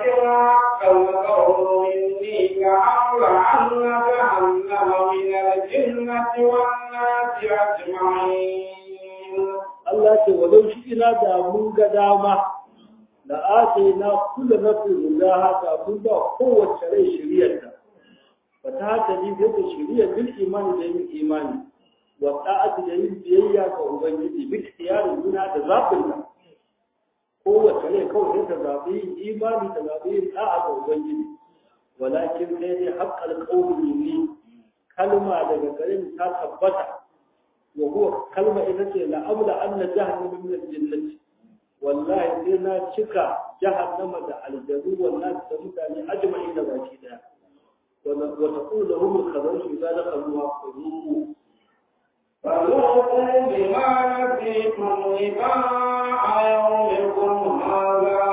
حق القول مني كأمر أن جهنم من الجنة والناس أجمعين Allah ce walau shi ina da mun ga dama da ake na kula na da haka mun ba kowace rai shiriyarta ba ta haka ni zai ta shiriyar bil imani da yin imani wa ta'ati da yin biyayya ga ubangiji bi tiyarin juna da zaɓin ta kowace rai kawai sai ta zaɓi yin imani ta zaɓi yin ta'a ga ubangiji walakin sai dai haƙƙal ƙaunin ni kalma daga garin ta tabbata وهو كلمة إذا لأملا أن جهنم من الجنة والله إنا شكا جهنم على الجنوب والناس تمتعني أجمعين باكيدا وتقول لهم الخبر إذا دخلوها فذوقوا فذوقوا بما نسيتم لقاء يومكم هذا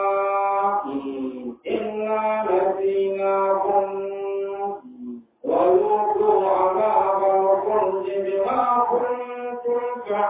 إنا نسيناكم وذوقوا عذاب الخلد بما كنتم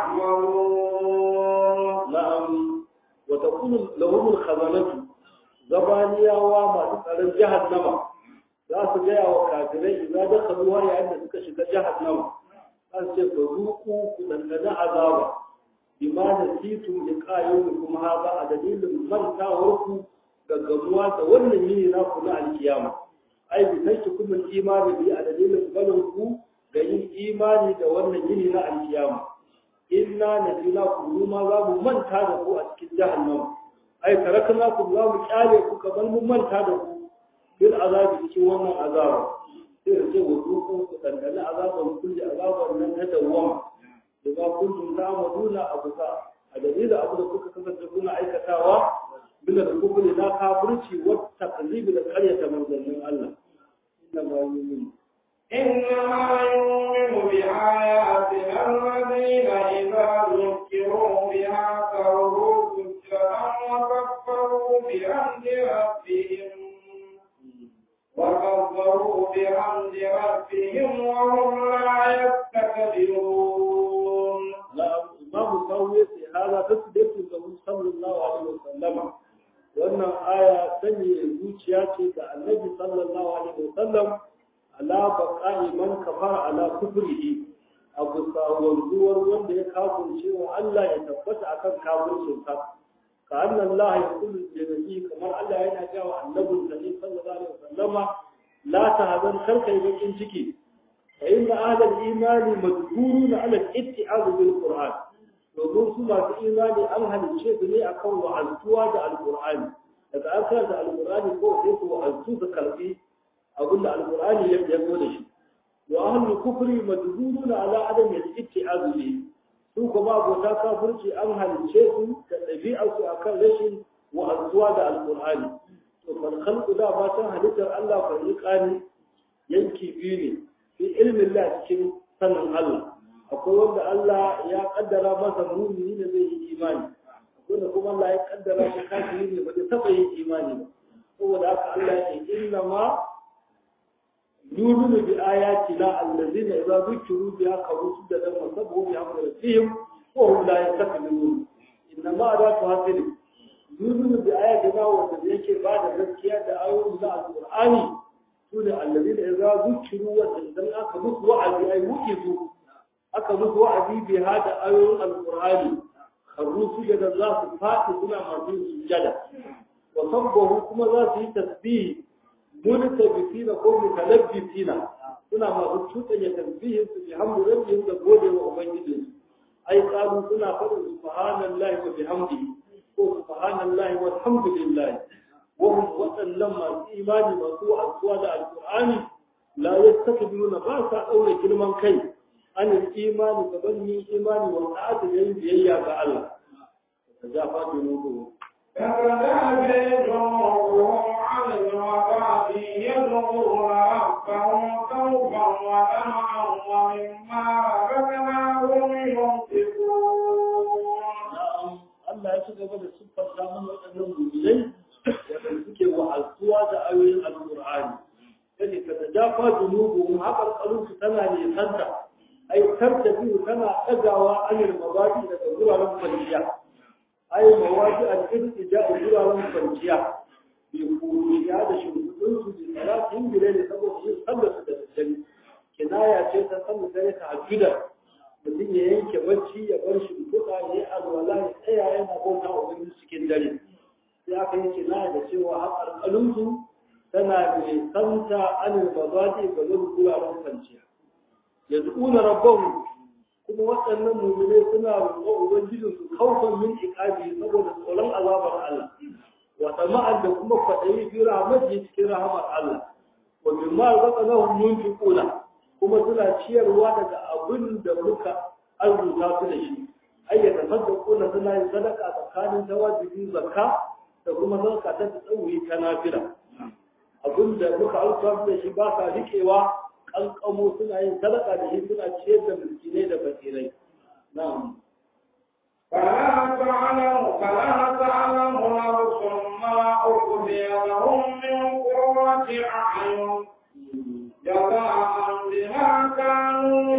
تعملون نعم وتقول لهم الخزنة زبانياوا ما تسأل جهنم za su gaya wa kafirai idan da karuwa yayin da suka shiga jahannama an ce fa zuku ku dangana azaba bima da titum da kayyum kuma haza a dalilin mantawar ku gaggamuwa da wannan yini na ku na alkiyama ai bi sai kuma imani bi a dalilin balin ku ga yin imani da wannan yini na alkiyama inna nadina ku ma za mu manta da ku a cikin jahannama ai tarakna ku za mu kyale ku kamar mun manta da ku bil azabi cikin wannan azaba sai da ce wasu ku ku dandana azaban kulli azaban nan ta dawwama da ba kuntum ta'maluna abuka a dalilin abu da kuka kasance kuna aikatawa bila da kufri na kafirci wa takzib da qaryata manzannin Allah inna ma yu'minu إنما يؤمن بآياتنا الذين إذا ذكروا بها كرهوا سجدا وكفروا بحمد ربهم وكفروا بحمد ربهم وهم لا يستكبرون نعم إمام سوي في هذا تثبت له صلى الله عليه وسلم wannan aya sanya zuciya ce ga annabi sallallahu alaihi wasallam ala baqa'i man kafara ala kufrihi abu wanzuwar wanda ya kafirce wa Allah ya tabbata akan kafircin sa ka anna Allah ya kullu jannati kamar Allah yana cewa annabin sa ne sallallahu alaihi wasallama la tahzan karkai bakin ciki fa inna ahlal imani madhkuruna ala al-itti'az bil qur'an domin su masu imani an halicce su ne akan wa'azuwa da alqur'ani daga an karanta alqur'ani ko sai su wa'azu su karbi abinda alqur'ani ya zo da shi wa ahlul kufri madhkuruna ala adam al-itti'az bihi su kuma abota kafirci an halicce su da ɗabi'arsu a kan rashin wa'azuwa da alƙur'ani to man khalqu da ba san halittar Allah fariqani yanki biyu ne fi ilmin Allah cikin sanin Allah akwai wanda Allah ya kaddara masa mumini da zai yi imani akwai da kuma Allah ya kaddara shi kafiri ne ba zai taɓa yin imani ba saboda haka Allah ya ce inna ma يؤمن بآياتنا الذين إذا ذكروا بها قالوا سجدا وسبحوا بحمد ربهم وهم لا يستكبرون إنما أداة هاتف يؤمن بآياتنا والذين بعد ذكية آيات القرآن سنة الذين إذا ذكروا وسجدا أكبر وعدي أي وكذوا أكبر وعدي بهذا آيات القرآن خروا سجدا ذات فاتح سنة مرضين سجدا وصبه كما ذات تسبيح muntabisina ko mutalabbisina suna masu cuɗanya tasbihin su bi hamdu rabbihim da gode wa ubangiji ai qalu suna faɗin subhanallahi wa bihamdihi ko subhanallahi walhamdulillah wa hum wasallam masu imani masu asuwa da alqur'ani la yastakbiruna ba sa daure girman kai an imani gaban yin imani wa ta'ata da yin biyayya ga Allah tajafa junubuhum تتجافى جنوبهم عن المضاجع يدعون ربهم خوفا وطمعا ومما رزقناهم ينفقون na'am Allah ya ci gaba da siffar samun waɗannan mu'minai wanda suke wa'azuwa da ayoyin alqur'ani sai ka tajafa junubuhum haƙar qalunsu tana ne santa ai tartabi tana ɗagawa anil mabadi daga guraren kwanciya ai mawadi al-irtija guraren kwanciya bi kuruciya da shimfiɗin su bi salatin bile ne saboda yin sallar su da daddare kinaya ce ta sallar dare ta hajjuda mutum ya yanke bacci ya bar shimfiɗa ya yi alwala ya tsaya yana bauta wa wani cikin dare sai aka yi kinaya da cewa haƙarƙalin su tana da kanta anil mazaji ga zan guraren kwanciya yanzu una rabban kuma waɗannan mummune suna roƙon ubangijin su kaufan min iqabi saboda tsoron azabar Allah wa tama'an da kuma kwaɗayi fi rahmati cikin rahamar Allah wa mimma razaqnahum yunfiquna kuma suna ciyarwa daga abin da muka arzuta su da shi ayyata saddaquna suna yin sadaka tsakanin tawajibi zakka da kuma sadaka ta tsawi ta nafila abin da muka arzuta su da shi ba sa riƙewa kankamo suna yin sadaka da shi suna ciyar da miskinai da fakirai na'am فلا تعلم فلا تعلم نفس ما أخفي لهم من قرة أعين جزاء بما كانوا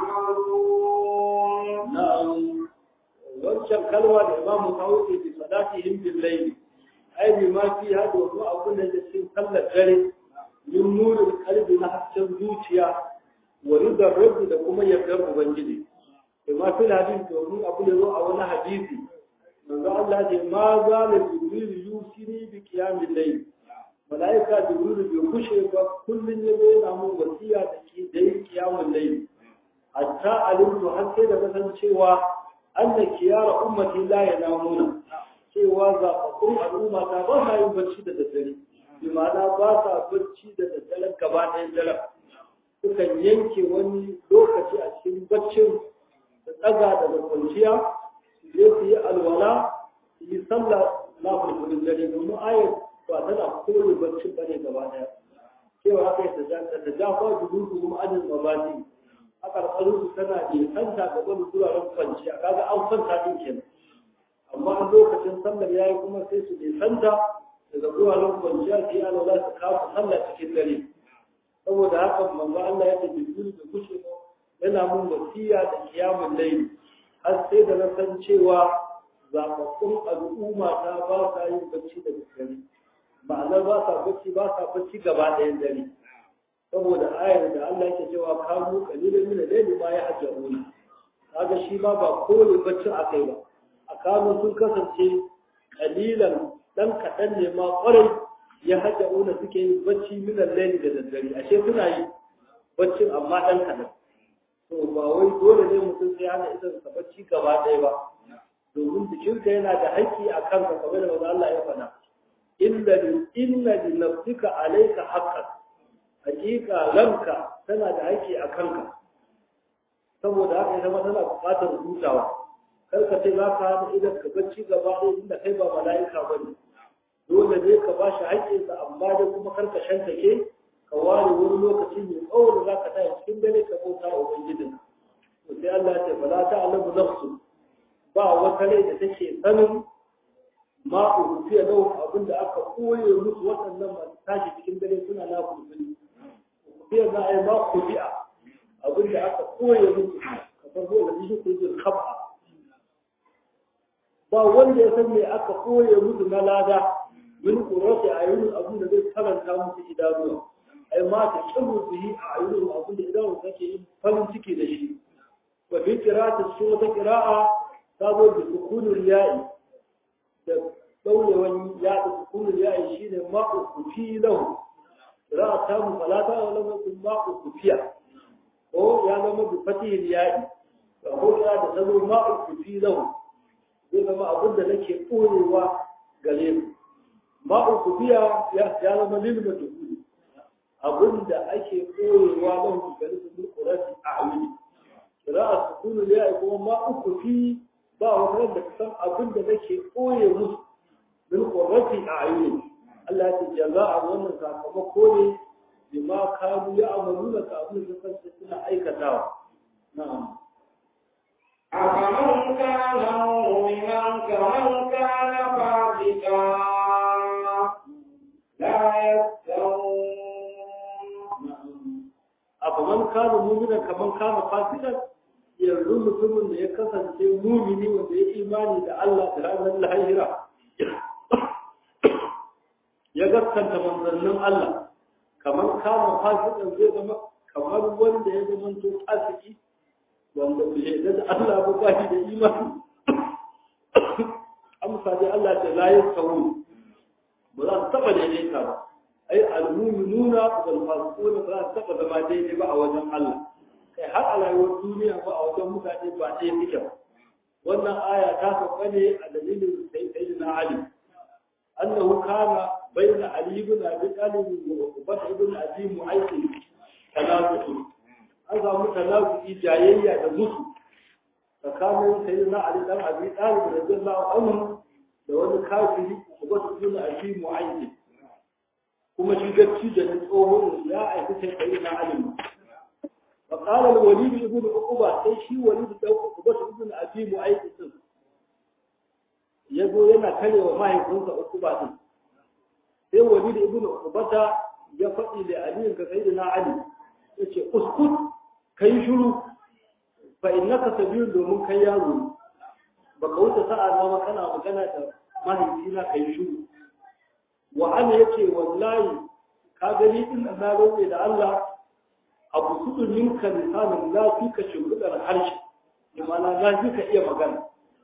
يعملون na'am wancan kalwa da imamu tawuki bi salatihim bil layl ai bi ma fi hadu wa abun da yake cikin sallar dare min nurin kalbi na hasken zuciya wa ridar rabbi da kuma yardar ubangiji bi ma fi hadin domin abu da zo a wani hadisi manzo Allah ce ma za la jibril yusini bi qiyamil layl malaika jibril bai kushe ba kullun yazo yana mun wasiya da ki da yin qiyamul layl hatta alimtu har sai da kasancewa anna kiyara ummati la yanamuna cewa zaɓaɓɓun al'umma ta ba sa yin bacci da daddare bi ma'ana ba sa bacci da daddare gaba ɗayan daren sukan yanke wani lokaci a cikin baccin da tsaga daga kwanciya su je su yi alwala su yi sallah na fulfulin dare domin ayat ba tana kore baccin ba ne gaba ɗaya cewa haka yi ta jafa jurudu kuma ajin mabadi a ƙarƙarin tana nisanta ga wani wuraren kwanciya kaga an kwanta din kenan amma a lokacin sallar yayi kuma sai su nisanta daga wuraren kwanciya sai ana za su kawo sallah cikin dare saboda haka manzo Allah ya ce jibril da kushe yana mun wasiya da kiyamun layl har sai da na san cewa zababbun al'umma ta ba sa yin bacci da dare ma'anar ba sa bacci ba sa bacci gaba ɗayan dare saboda ayar da Allah yake cewa kanu qalilan min al-layli ma yahjuruna kaga shi ma ba kore baccin akai ba a kanu sun kasance qalilan dan kadan ne ma kwarai ya hajjuna suke yin bacci min al-layli da daddare ashe suna yi baccin amma dan kadan to ba wai dole ne mutum sai hana idan sa bacci gaba ɗaya ba domin jikinka yana da haƙƙi a kanka kamar da manzo Allah ya faɗa illa inna li nafsika alayka haqqan hakika ranka tana da haƙƙi a kanka saboda haka ita ma tana buƙatar hutawa kar ka ce za ka hana idan ka bacci gaba ɗaya inda kai ba mala'ika ba ne dole ne ka ba shi haƙƙinsa amma dai kuma kar ka shantake ka ware wani lokaci mai tsawo da za ka tashi cikin dare ka bauta wa ubangijin to sai Allah ya ce fala ta'lamu nafsu ba wata rai da take sanin ma urufiya lahu abin da aka koye musu waɗannan masu tashi cikin dare suna na kulkuli sai za a yi ma kudi'a abin da aka koya musu ka farko da shi kujin khaba ba wanda ya san me aka koya musu na lada min qurati ayunun abin da zai karanta musu idanuwa ai ma ta kiru bihi a ayunun abin da idanuwa take yin farin ciki da shi wa bi qira'ati su wata qira'a ta zo da sukunul ya'i da daurewan ya da sukunul ya'i shine ma'u kufi lahu za a samu falata wa lam yakun ma'u kufiya ko ya zama bi fatihil ya'i ko ya da zama ma'u kufi lahu zai zama abin da nake korewa gare mu ma'u kufiya ya zama lil majhul abin da ake korewa lahu gare su qurati a'yuni qira'a sukunu ya'i kuma ma'u kufi ba wannan da san abin da nake koye musu bil qurati a'yuni Allah ya jaza'a wannan sakamako ne bima kanu ya amalu da kafin su kansu suna aikatawa na'am أفمن كان مؤمنا كمن كان فاسقا لا يستوون afaman kana mu'mina kaman kana fasikan yanzu mutumin da ya kasance mumini wanda ya imani da Allah da ranar lahira ya gaskanta manzannin Allah kamar kama fasikan zai zama kamar wanda ya zama to fasiki wanda bai yarda da Allah ba ba shi da imani amsa dai Allah ta la yasawu ba za su taba daidaita ba ai al-mu'minuna wal fasiquna ba za su taba zama daidai ba a wajen Allah kai har a rayuwar duniya ba a wajen mutane ba ɗaya suke ba wannan aya ta sauka ne a dalilin sayyidina Ali annahu kana bayna Ali ibn Abi Talib wa Ubay ibn Abi Mu'ayth tanazu'u an samu tanazu'i jayayya da musu tsakanin sayyidina Ali dan Abi Talib radiyallahu anhu da wani kafiri Ubay ibn Abi Mu'ayth kuma shi gacci da tsohon ya aiki sayyidina Ali فقال الوليد ابن عقبة sai shi وليد dan Uqba ibn Abi Mu'ayth din yazo yana karewa mahaifinsa Uqba din sai Walid ibn Uqba ya faɗi da Ali ga sayyidina Ali yace uskut kai shiru fa innaka sabiyun domin kai yaro baka wuce sa'a na kana magana da mahaifina kai shiru wa ana yace wallahi ka gani din na roƙe da Allah abu kudu minka lisanin na fi ka shimfiɗar harshe imana na fi ka iya magana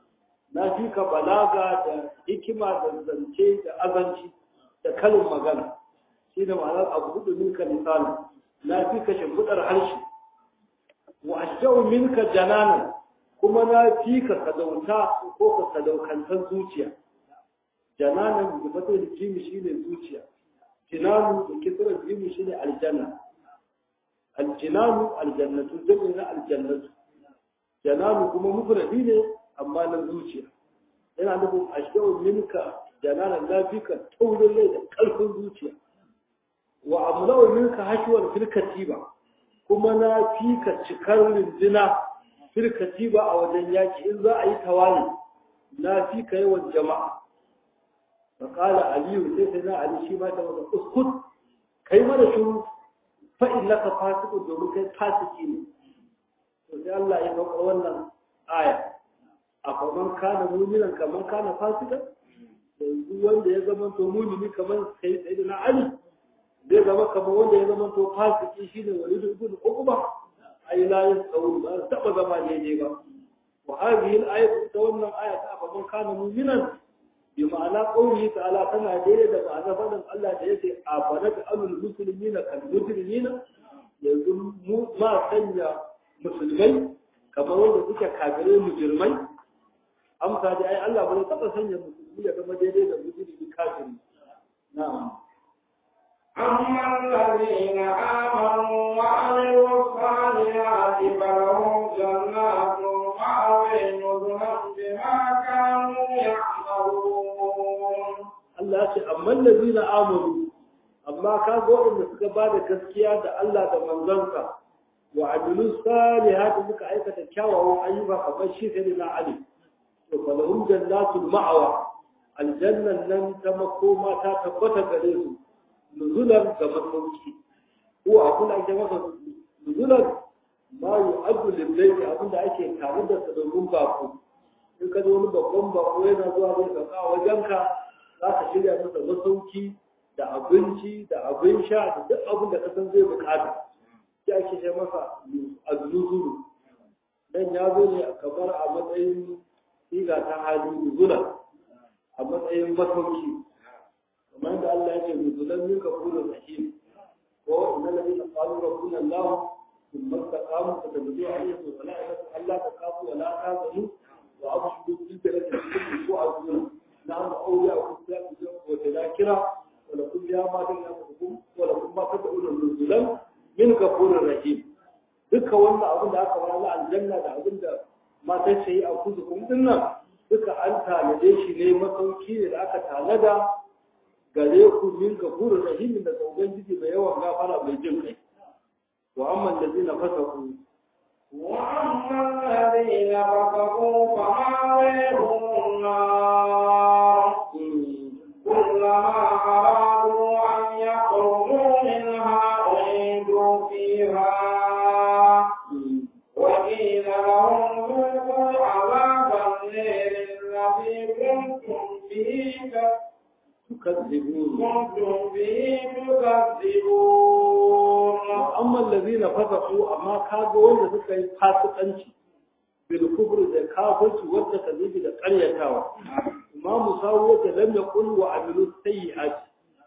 na fi ka balaga da hikima da zance da azanci da kalin magana shi da ma'anar abu kudu minka lisanin na fi ka shimfiɗar harshe wa ashjau minka jananan kuma na fi ka sadauta ko ka sadaukantar zuciya jananan da fata da jimi shine zuciya jinanu da kisirar jimi shine aljanna aljinanu aljannatu jami'in na aljannatu jananu kuma mufradi ne amma na zuciya yana nufin ashau minka jananan lafika taurin rai da karfin zuciya wa amlau minka hashuwar filkatiba kuma na fika cikar rindina filkatiba a wajen yaki in za a yi tawali na fika yawan jama'a فقال علي سيدنا علي شي ما تقول اسكت kai mana shiru fa'in laka fasiku domin kai fasiki ne to sai Allah ya ɗaukar wannan aya a kaman kana muminan kaman kana fasika yanzu wanda ya zama to mumini kaman sai sai da na Ali zai zama kaman wanda ya zama to fasiki shine walidu ibn uqba ai la yasawu ba taba zama daidai ba wa hadhihi al-ayatu ta wannan aya ta kaman kana muminan bi ma'ana qawli ta'ala tana daidai da ma'ana fadin Allah da yake a fanata alul muslimina kal mujrimina yanzu mu ma sanya musulmai kamar wanda suke kafirai mujrimai amsa da ai Allah bai taba sanya musulmi ya zama daidai da mujrimi kafiri na'am أما الذين آمنوا وعملوا الصالحات فلهم جنات مأوى نزلا بما كانوا يعملون Allah ya ce amma lazina amanu amma ka ga waɗanda suka ba da gaskiya da Allah da manzansa wa amilu salihati suka aikata kyawawan ayyuka kamar shi sai na Ali to falahum jannatul ma'awa aljannan nan ta makoma ta tabbata gare su nuzulan ga masauki ko abin da ake masa nuzulan ma yu'addu lil abin da ake tare da sa domin bako in ka zo wani babban bako yana zuwa zai sauka a wajenka za ka shirya masa masauki da abinci da abin sha da duk abin da ka san zai bukata sai ake ce masa azuzuru dan ya zo ne kamar a matsayin siga ta hali nuzula a matsayin masauki kamar da Allah ya ce nuzulan min kafurur rahim ko inna ladina qalu rabbuna Allah thumma istaqamu fatabdu alayhim malaikatu alla taqafu wa la tahzanu wa abshiru bil jannati tu'aduna نعم أولياء كتاب وتذاكرة ولكم يا ما تنفقكم ولكم ما تدعون نزلا من غفور رحيم duka wannan abin da aka fara aljanna da abin da matan sai a kuzu kun dinnan duka an tanade shi ne masauki ne da aka tanada gare ku min gafurur rahim da ubangiji mai yawan gafara mai jin kai wa amma allazina fasaku وأما الذين كفروا فمأويهم النار كلما أرادوا أن يخرجوا منها أعيدوا فيها وقيل لهم ذوقوا عذاب النير الذي كنتم به تكذبون كنتم به تكذبون amma allazina fasaqu amma kaga wanda suka yi fasikanci bil kufr da kafirci wanda kazibi da ƙaryatawa imamu sawu yake lam yaqul wa amilu sayyi'at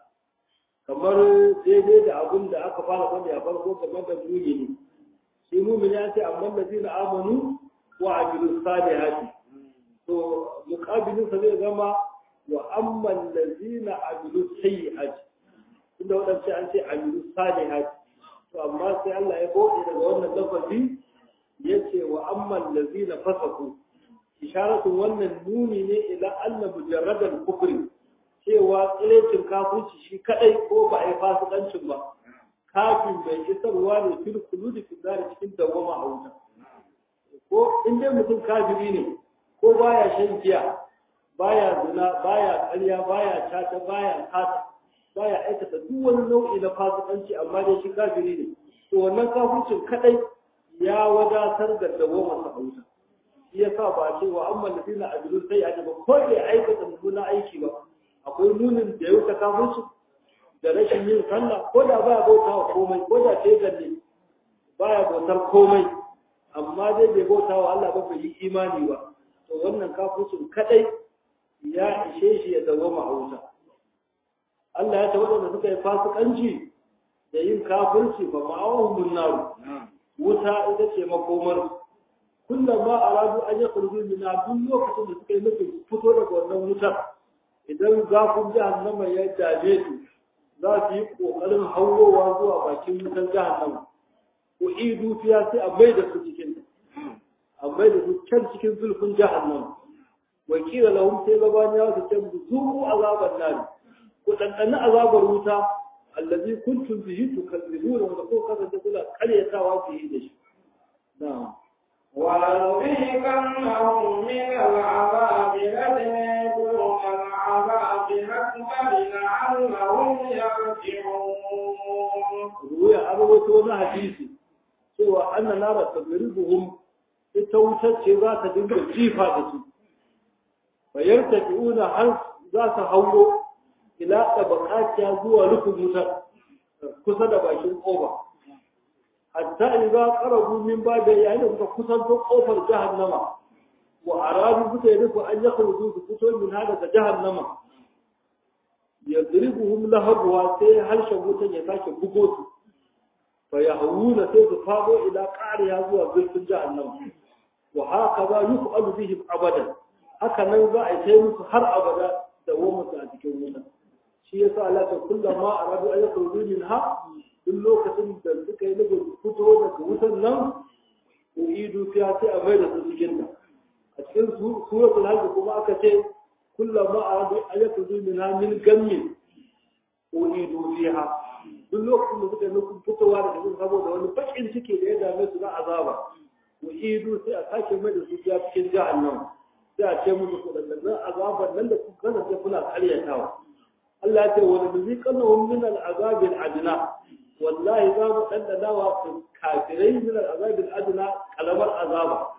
kamar daidai da abin da aka fara faɗi a farko game da mumini shi mumini ya ce amma allazina amanu wa amilu salihati to muqabilin sa zai zama wa amma allazina amilu sayyi'at inda wadansu an ce amilu salihati to amma sai Allah ya bude daga wannan lafazi yace wa amman lazina fasaku isharatu wannan nuni ne ila anna mujarradan kufri cewa tsirecin kafirci shi kadai ko ba a yi fasikancin ba kafin bai isarwa ne fil kuludi fi zari cikin dawama a wuta ko in dai mutum kafiri ne ko baya shan giya baya zina baya ƙarya baya tata baya kata baya aikata duk wani nau'i na fasikanci amma dai shi kafiri ne to wannan kafircin kadai ya wadatar da dawoma sa auta shi yasa ba ce wa amma ladina ajrun sai a ba ko da aikata mummunan aiki ba akwai nunin da ya wuce kafirci da rashin yin sallah ko da baya bautawa komai ko da sai galle baya bautar komai amma dai bai bautawa Allah ba bai yi imani ba to wannan kafircin kadai ya ishe shi ya dawoma a wuta Allah ya ce waɗanda suka yi fasikanci da yin kafirci ba ma'awahun naru wuta ita ce makomar kullum ma a radu an yi kurbi mina duk lokacin da suka yi nufin fito daga wannan wutar idan zafin jahannama ya dame su za su yi ƙoƙarin haurowa zuwa bakin wutar jahannama ko idu fiya sai a mai da su cikin a mai da su can cikin zulfin jahannama wakila lahum sai gabaniya su ce musu zuku azaban nari ku ɗanɗani azabar wuta allazi kuntum bihi tukadzibuna wanda ko kasance kuna karyatawa bihi da shi na'am ولنذيقنهم من العذاب الأدنى دون العذاب الأكبر لعلهم يرجعون ruya an rawaito wani hadisi cewa anna nara tadribuhum ita wutar ce za ta dinga jifa da su bayar tafi'una har za ta hauro ila tabaqatiya zuwa rufin wutar kusa da bakin koba hatta idza qarabu min bada yayin da suka kusanto kofar jahannama wa aradu suka yi rufu an yakhruju su fito min hada da jahannama yadribuhum lahabwa sai harshen wutan ya sake bugo su fa yahuna sai su fado ila qariya zuwa zulfin jahannama wa haka za yuf'alu bihim abadan haka nan za a yi musu har abada da wamata a cikin wuta shi yasa Allah ta kullama aradu an yakhruju minha duk lokacin da suka yi nufin fito daga wutan nan uidu fiya sai a mai da su cikin ta a cikin suratul hajj kuma aka ce kullama aradu an yakhruju minha min gammin uidu fiha duk lokacin da suka yi nufin fitowa daga cikin saboda wani bakin ciki da ya dame su na azaba uidu sai a sake mai da su fiya cikin jahannam sai a ce musu kudannan azaban nan da kuka kasance kuna karyatawa Allah ya ce wani muziqannahum min al-azab al-adna wallahi za mu dandana wa kafirai min al-azab al-adna kalamar azaba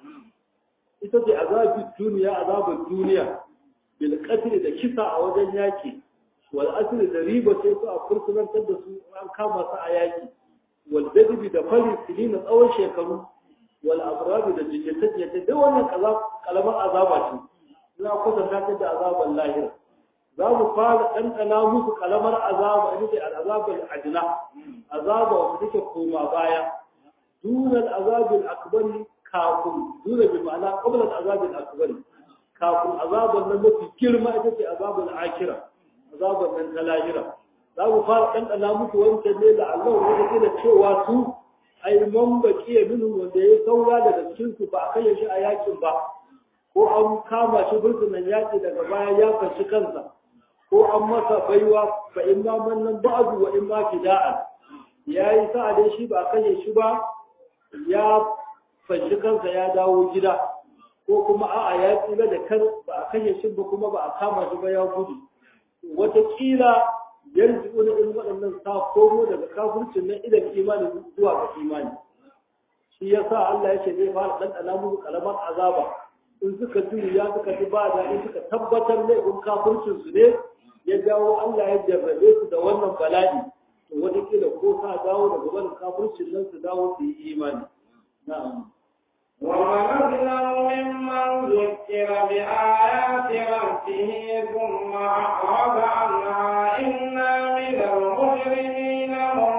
ita ce azabin duniya azabin duniya bil qatl da kisa a wajen yaki wal asr da riba sai su a fursunantar da su an kama su a yaki wal dadbi da fari silina tsawon shekaru wal abrab da jinnatace da wannan kalamar azaba ce ina kusanta ta da azaban lahira za mu fara ɗanɗana musu kalamar azaba ita ce al'azabar adina azaba wanda take koma baya dunan azabin akbari kafin duna bi ma'ana qabla azabin akbari kafin azabar nan mafi girma ita ce azabar akira azabar nan ta lahira za mu fara ɗanɗana musu wancan ne da Allah wanda ke da cewa su ai man baqiya minhum wanda ya saura daga cikin su ba a kai shi a yakin ba ko an kama shi burtunan yaki daga baya ya fashi kansa ko an masa baiwa fa in ma mannan ba'du wa in ma fida'an yayi sa'a dai shi ba kashe shi ba ya fashi kansa ya dawo gida ko kuma a'a ya tsira da kan ba a kashe shi ba kuma ba a kama shi ba ya gudu wataƙila yanzu wani irin waɗannan sa komo daga kafircin nan idan imani zuwa ga imani shi yasa Allah yake zai fara ɗanɗana musu kalamar azaba in suka juya suka ji ba daɗi suka tabbatar laifin kafircin su ne ya jawo Allah ya jarrabe su da wannan bala'i to wataƙila ko sa dawo daga wannan kafircin nan su dawo su yi imani na'am ومن أظلم ممن ذكر بآيات ربه ثم أعرض عنها إنا من المجرمين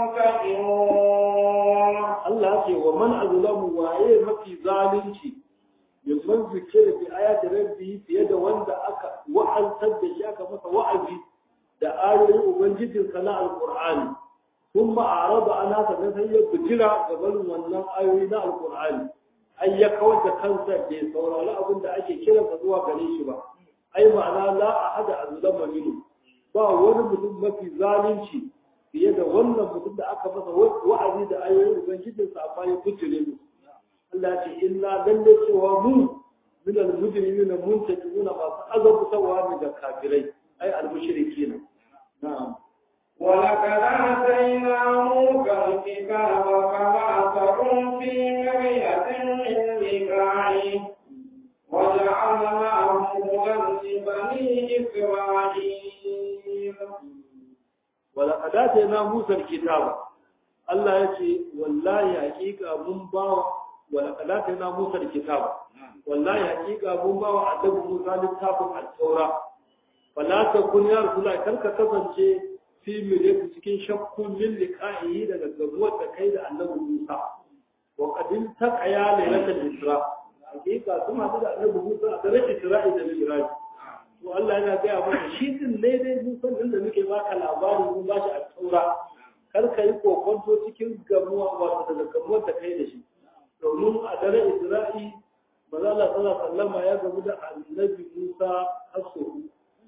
منتقمون Allah ce wa man azlamu waye mafi zalunci mimman zikira bi ayati rabbi fiye da wanda aka wa'azar da shi aka masa wa'azi da ayoyin ubangijin sa na alqur'ani kuma araba ana ta sai ya bijira ga barin wannan ayoyi na alqur'ani ai ya kawar da kansa bai saurari abin da ake kira sa zuwa gare shi ba ai ma'ana la ahada azlama minhu ba wani mutum mafi zalunci fiye da wannan mutum da aka masa wa'azi da ayoyin ubangijin sa amma ya bijire mu Allah ce illa lalle cewa mu min al-mujrimina muntakimuna masu azabtawa ne da kafirai ai al-mushrikina na'am ولقد آتينا موسى الكتاب فما تكن في مرية من لقائه وجعلناه هدى لبني إسرائيل ولقد آتينا موسى الكتاب الله يجي والله حقيقة من باو ولقد آتينا موسى الكتاب والله حقيقة من باو عدب موسى للتابع التوراة فلا تكن يا رسول الله كلك كذنشي fi miliyar cikin shakkun min liqa'ihi daga gabuwar da kai da annabi Musa wa qadin taqaya lailatul isra hakika sun hadu da annabi Musa a daren Isra'i da Mi'raj to Allah yana ga mana shi din ne dai Musa din da muke baka labari mun ba shi a taura kar ka yi kokonto cikin gamuwa wato daga gamuwar da kai da shi domin a daren Isra'i manzo Allah sallallahu alaihi wasallam ya gamu da annabi Musa hasu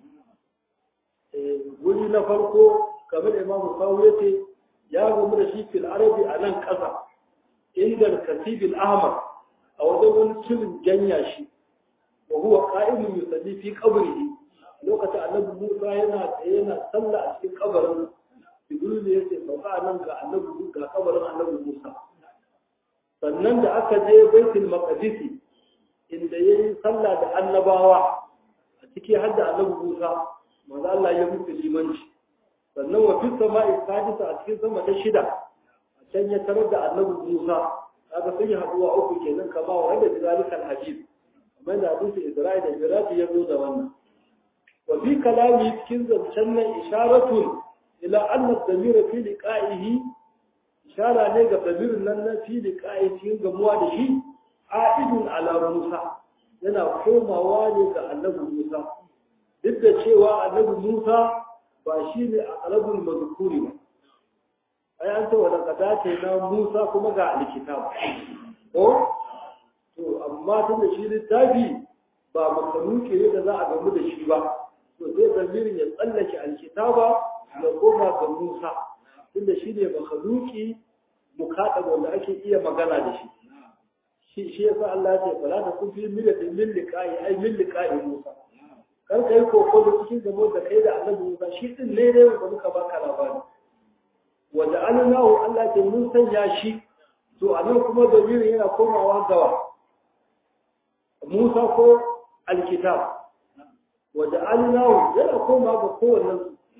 guri na farko kamar imamu sawu ya ce ya gamu da shi fil arabi a nan ƙasa inda kasibil ahmar a wajen wani cirin janya shi wa huwa qa'imun yusalli fi qabrihi lokacin annabi Musa yana tsaye yana sallah a cikin kabarin Jibril ne yace sauka nan ga annabi ga kabarin annabi Musa sannan da aka je Baitul Maqdis inda yayi sallah da annabawa a ciki har da annabi Musa manzo Allah ya mutu limanci sannan wa fi sama'i sadisa a cikin sama ta shida a can ya tarar da annabi Musa kaga sun yi haduwa uku kenan kama wa da zalikal hadith kamar da hadisi Isra'il da Miraji ya zo da wannan wa fi kalami cikin zancen nan isharatun ila anna damira fi liqa'ihi ishara ne ga damirin nan na fi liqa'i cikin gamuwa da shi a'idun ala Musa yana komawa ne ga annabi Musa duk da cewa annabi Musa ba shi ne a ƙarabin mazukuri ba ai an ce wa daga na Musa kuma ga alkitab ko to amma tun da shi littafi ba makaluki ne da za a gamu da shi ba to sai zamirin ya tsallake alkitaba ya koma ga Musa tun da shi ne makaluki mukaɗa wanda ake iya magana da shi shi shi yasa Allah ya ce fala ta kun fi millatin min liqa'i ai min liqa'i Musa kar ka yi koko da cikin gamo da kai da annabi Musa shi din ne ne wanda muka baka labari wanda annahu Allah ke mun sanya shi to anan kuma damirin yana komawa gawa Musa ko alkitab wanda annahu yana komawa ga kowannen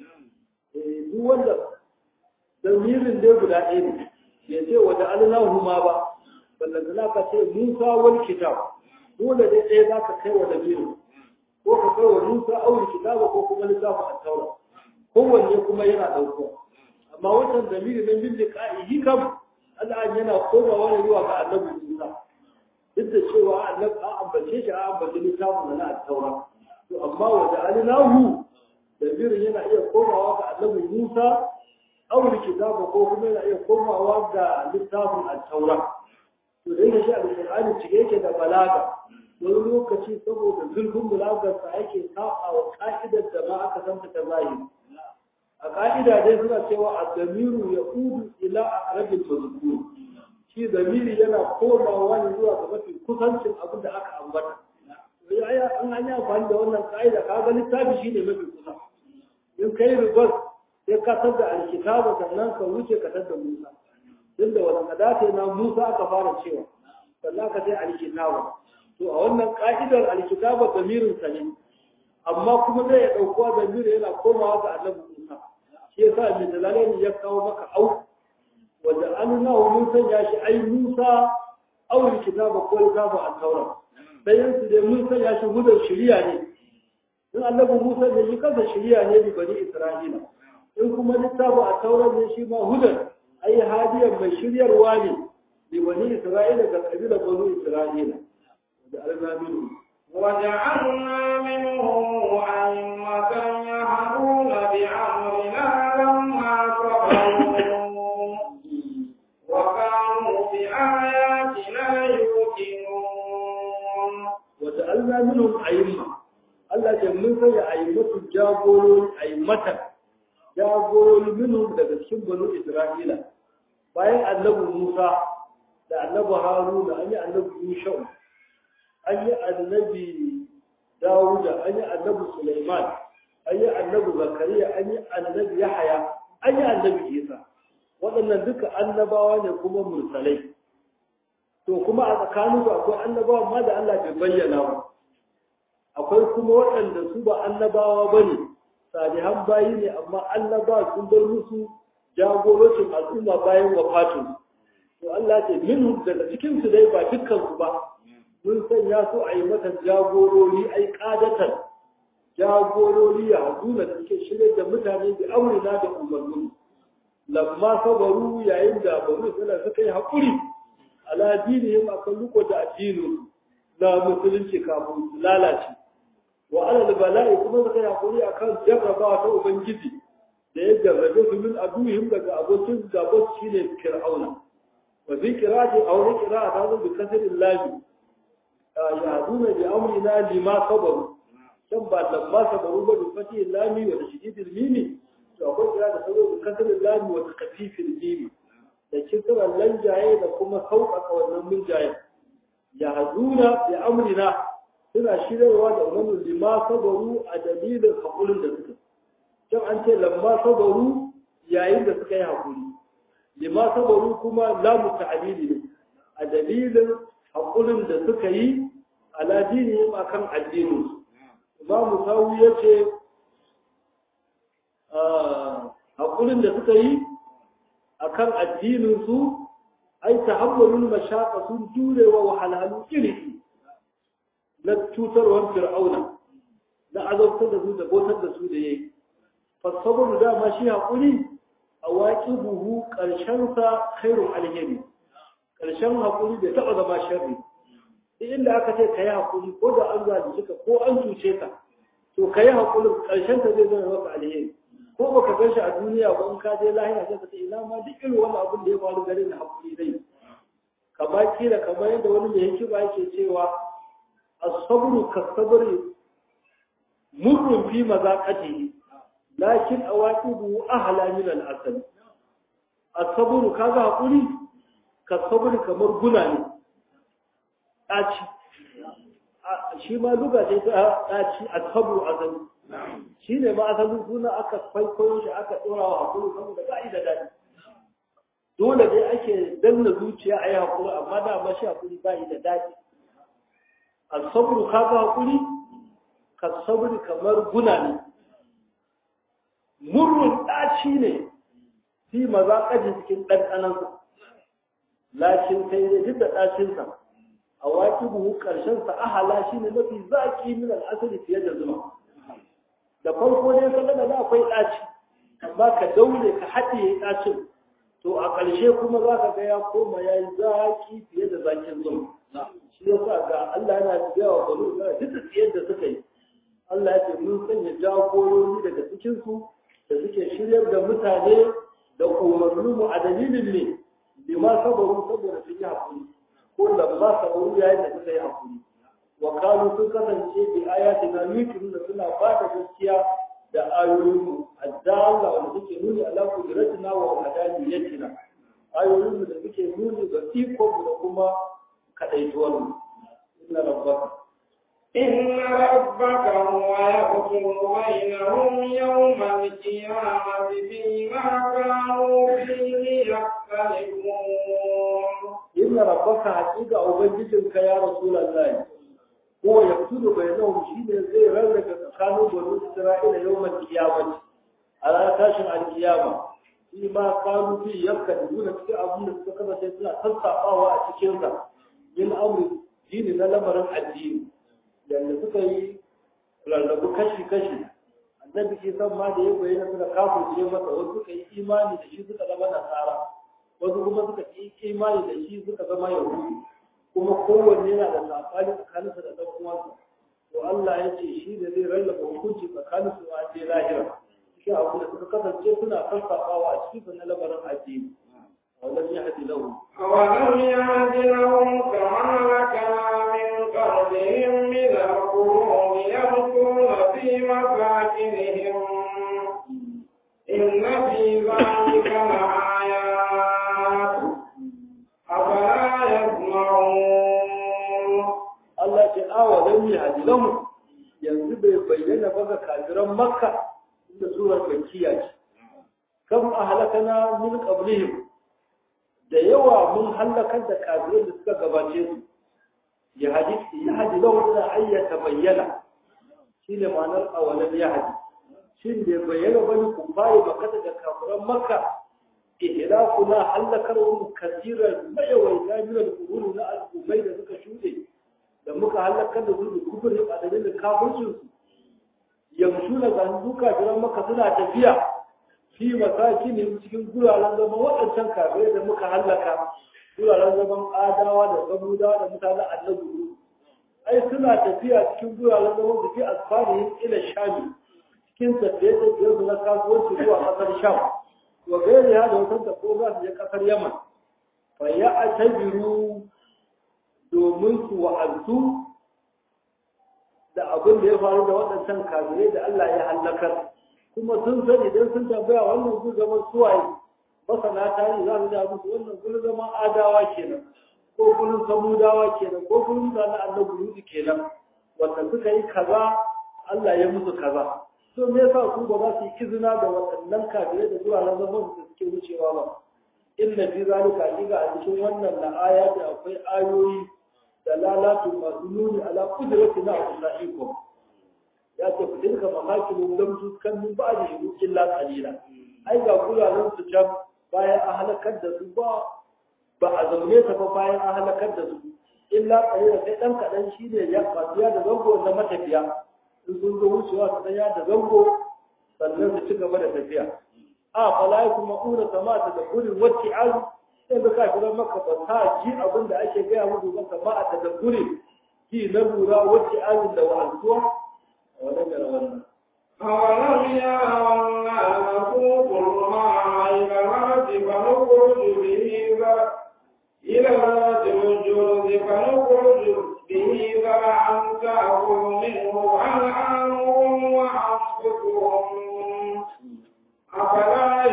eh duk wanda damirin dai guda ɗaya ne ya ce wanda annahu ma ba ballan da ka ce Musa wal kitab dole dai ɗaya zaka kai wa damirin ko ka kai wa Musa aure kitaba ko kuma littafin at-taura kowanne kuma yana dauko amma wannan zamiri na bin liqa'ihi kam Allah yana komawa ne zuwa ga Annabi Musa duk da cewa Allah a ambace shi a ambace littafin na at-taura to amma wa ja'alnahu zamirin yana iya komawa ga Annabi Musa aure kitaba ko kuma yana iya komawa ga littafin at-taura to dai shi al-Qur'ani cike yake da balaga wani lokaci saboda zurfin bulagarsa ake saba wa ka'idar da ma aka santa ta zahiri a ka'ida dai suna cewa a damiru ya udu ila a rabin mazkur shi damiri yana komawa ne zuwa ga mafi kusancin abin da aka ambata ya an an yi amfani da wannan ka'ida ka ga littafi shi ne mafi kusa in kai ribas sai ka tar da alkitaba sannan ka wuce ka tar da musa tunda wani kadata na musa aka fara cewa sannan ka sai alkitaba to a wannan ka'idar alkitaba damirin sa ne amma kuma zai ya ɗaukuwa da mira yana komawa ga annabi Musa shi yasa mai dalalai ya kawo maka au wanda an nawa mun sanya shi ai Musa au kitaba ko kitaba al-Taurat bayan su dai mun sanya shi hudar shari'a ne in annabi Musa ne shi kansa shari'a ne bi bani Isra'ila in kuma littafin al-Taurat ne shi ma hudar ai hadiyan mai shiryarwa ne bi bani Isra'ila ga kabilar bani Isra'ila da al-Nabi وجعلنا منهم أئمة يهدون بأمرنا لما صبروا وكانوا بآياتنا يوقنون وجعلنا منهم أئمة Allah ce mun sanya aimatu jagorori aimata jagorori minhum daga cikin banu Isra'ila bayan annabi Musa da annabi Haruna an yi annabi Yushau an yi annabi Dawuda an yi annabi Sulaiman an yi annabi Zakariya an yi annabi Yahaya an yi annabi Isa waɗannan duka annabawa ne kuma mursalai to kuma a tsakaninsu akwai annabawa ma da Allah bai bayyana ba akwai kuma waɗanda su ba annabawa ba ne salihan bayi ne amma annabawa sun bar musu jagorocin al'umma bayan wafatun to Allah ce minhum daga cikin su dai ba dukkan su ba mun sanya su a yi mata jagorori ai qadatan jagorori ya haduna da suke shirye da mutane da aurina da umarni lamma sabaru yayin da banu suna suka yi haƙuri ala dinihim akan riko da addinin na musulunci kafin su lalace wa alal bala'i kuma suka yi haƙuri akan jarrabawa ta ubangiji da ya jarrabe su min aduhim daga abokin gabas shine fir'auna wa bi qira'ati aw bi qira'a ta zo bi kasri lahi ya haduna bi amrina lima sabaru dan ba lamma sabaru ba bi fati lami wa tashdidil mimi to akwai kira da sabo bi kasri lami wa takfifil mimi da kiran lanjaye da kuma sauƙaƙa wannan minjaye ya haduna bi amrina suna shirarwa da umarnin lima sabaru a dalilin haƙurin da suka can an ce lamma sabaru yayin da suka yi haƙuri lima sabaru kuma lamu ta'abili ne a dalilin haƙurin da suka yi ala dinihim akan addinin imamu sawu ya ce haƙurin da suka yi akan addinin su ai tahammulul mashaqa sun jurewa wahalhalu iri na cutarwar fir'auna na azabtar da su da botar da su da yayi fasabaru dama shi haƙuri a waƙi buhu ƙarshensa khairun alheri ƙarshen haƙuri bai taɓa zama sharri duk inda aka ce ka yi haƙuri ko da an zalunce ka ko an cuce ka to ka yi haƙurin ƙarshenta zai zama maka alheri ko baka gan shi a duniya ba in ka je lahira sai ka ce ina ma duk irin wani abin da ya faru gare ni haƙuri zai kamar kila kamar yadda wani mai hikima yake cewa as-sabru kas-sabri murrun fi mazaqatihi lakin awaqibu ahla min al-asal as-sabru kaga hakuri ka sabri kamar guna ne daci shi ma luga ce ta daci as-sabru azali shine ma asalin suna aka kwaikwayo shi aka dora wa hakuri saboda ka'ida dadi dole dai ake danna zuciya ayi hakuri amma da ma shi hakuri ba da dadi as-sabru kaga hakuri ka sabri kamar guna ne murrun ɗaci ne fi maza ƙaji cikin ɗanɗanansa lakin sai dai duk da ɗacinsa a waƙi buhu ƙarshensa ahala shi ne mafi zaƙi min al'asali fiye da zuma da farko ne ka da akwai ɗaci amma ka daure ka haɗiye ɗacin to a ƙarshe kuma za ka ga ya koma ya yi zaƙi fiye da zaƙin zuma shi yasa ga Allah yana biya wa balo duk da tsiyar da suka yi Allah ya ce mun sanya jagorori daga cikinsu da suke shiryar da mutane da umarninmu a dalilin ne bi ma sabaru saboda sun yi hakuri ko da ma sabaru yayin da suka yi hakuri wa kanu sun kasance bi ayati na yukin da suna ba da gaskiya da ayoyinmu addalla wanda suke nuni ala kudratina wa hadaniyatina ayoyinmu da suke nuni ga ikonmu da kuma kadaituwarmu inna rabbaka إن ربك هو يحكم بينهم يوم القيامة فيما كانوا فيه يختلفون إن ربك حقيقة أبنجدك يا رسول الله ko ya fito bai nau shi ne zai rarraka tsakanin banu isra'ila yawmal qiyamah a ranar tashin alkiyama shi ma kanu fi yakka da nuna cikin abin da suka kasance suna sassaɓawa a cikinsa yin amri dini na lamarin addini yadda suka yi rarrabu kashi-kashi annabi isan ma da ya bayyana suka kafurce masa wasu suka yi imani da shi suka zama nasara wasu kuma suka yi imani da shi suka zama yahudu kuma kowanne yana da saɓani tsakaninsa da ɗan uwansa to Allah ya ce shi da zai rarraba hukunci tsakaninsu a je lahira cikin abu da suka kasance suna sassaɓawa a cikin na lamarin addini ولم يهد لهم أولم يهد لهم كما مكنا من قبلهم من القرون يمكون في مساكنهم إن في ذلك لآيات أفلا يسمعون Allah ce awa lam yahdi lahum yanzu bai bayyana ba ga kafiran Makka inda surar Makkiya ce kam ahlakana min qablihim da yawa mun halakar da kafirai da suka gabace su ya hadi ya hadi lahum da ayyata bayyana shine ma'anar awalan ya hadi shin da bayyana bane ku bai makka da kafiran Makka ihlakuna halakarhum kathiran mayawaita min al-qurun na al-umay da suka shude da muka halakar da su da kufurin a dalilin kafircinsu yamsu na zanduka jiran maka suna tafiya fi masaki ne cikin guraren zama waɗancan kafirai da muka hallaka guraren zaman adawa da samudawa da mutanen annabi ai suna tafiya cikin guraren zaman da fi asfarihin ila shami cikin tafiye-tafiye su na kasuwanci zuwa ƙasar sham wa gairi ya da wasan da ko za su je ƙasar yaman fa ya a tabiru domin su wa'azu da abin da ya faru da waɗancan kafirai da Allah ya hallakar kuma sun sani idan sun tambaya wannan gun zaman suwaye masana tarihi za su ja musu wannan gun zaman adawa kenan ko gurin samudawa kenan ko gurin mutanen annabi yudu kenan wanda suka yi kaza Allah ya musu kaza to me yasa su ba za su yi izina da waɗannan kafirai da zuwa na zaman da suke wucewa ba inna fi zalika hakika a cikin wannan la ayati akwai ayoyi da lalatu masu nuni ala kudrati na Allahikum ya ce ku dinka mamakin lam tuskan min ba'di shudu illa qalila ai ga kulalan su can bayan an halakar da su ba ba a zaune ta ba bayan an halakar da su illa qalila sai dan kadan shine ya fatiya da zango na matafiya in sun zo wucewa su dan ya da zango sannan su ci gaba da tafiya a fala kuma ura samata da gurin wacce azu sai da kafiran maka ba ta ji abin da ake gaya musu ba kama a tadabburi ki na lura wacce azin da wa'azuwa a wannan gara wannan أولم يروا أنا نسوق الماء إلى الأرض فنخرج به زرعا إلى الأرض الجرز فنخرج به زرعا تأكل منه أنعامهم وأنفسهم أفلا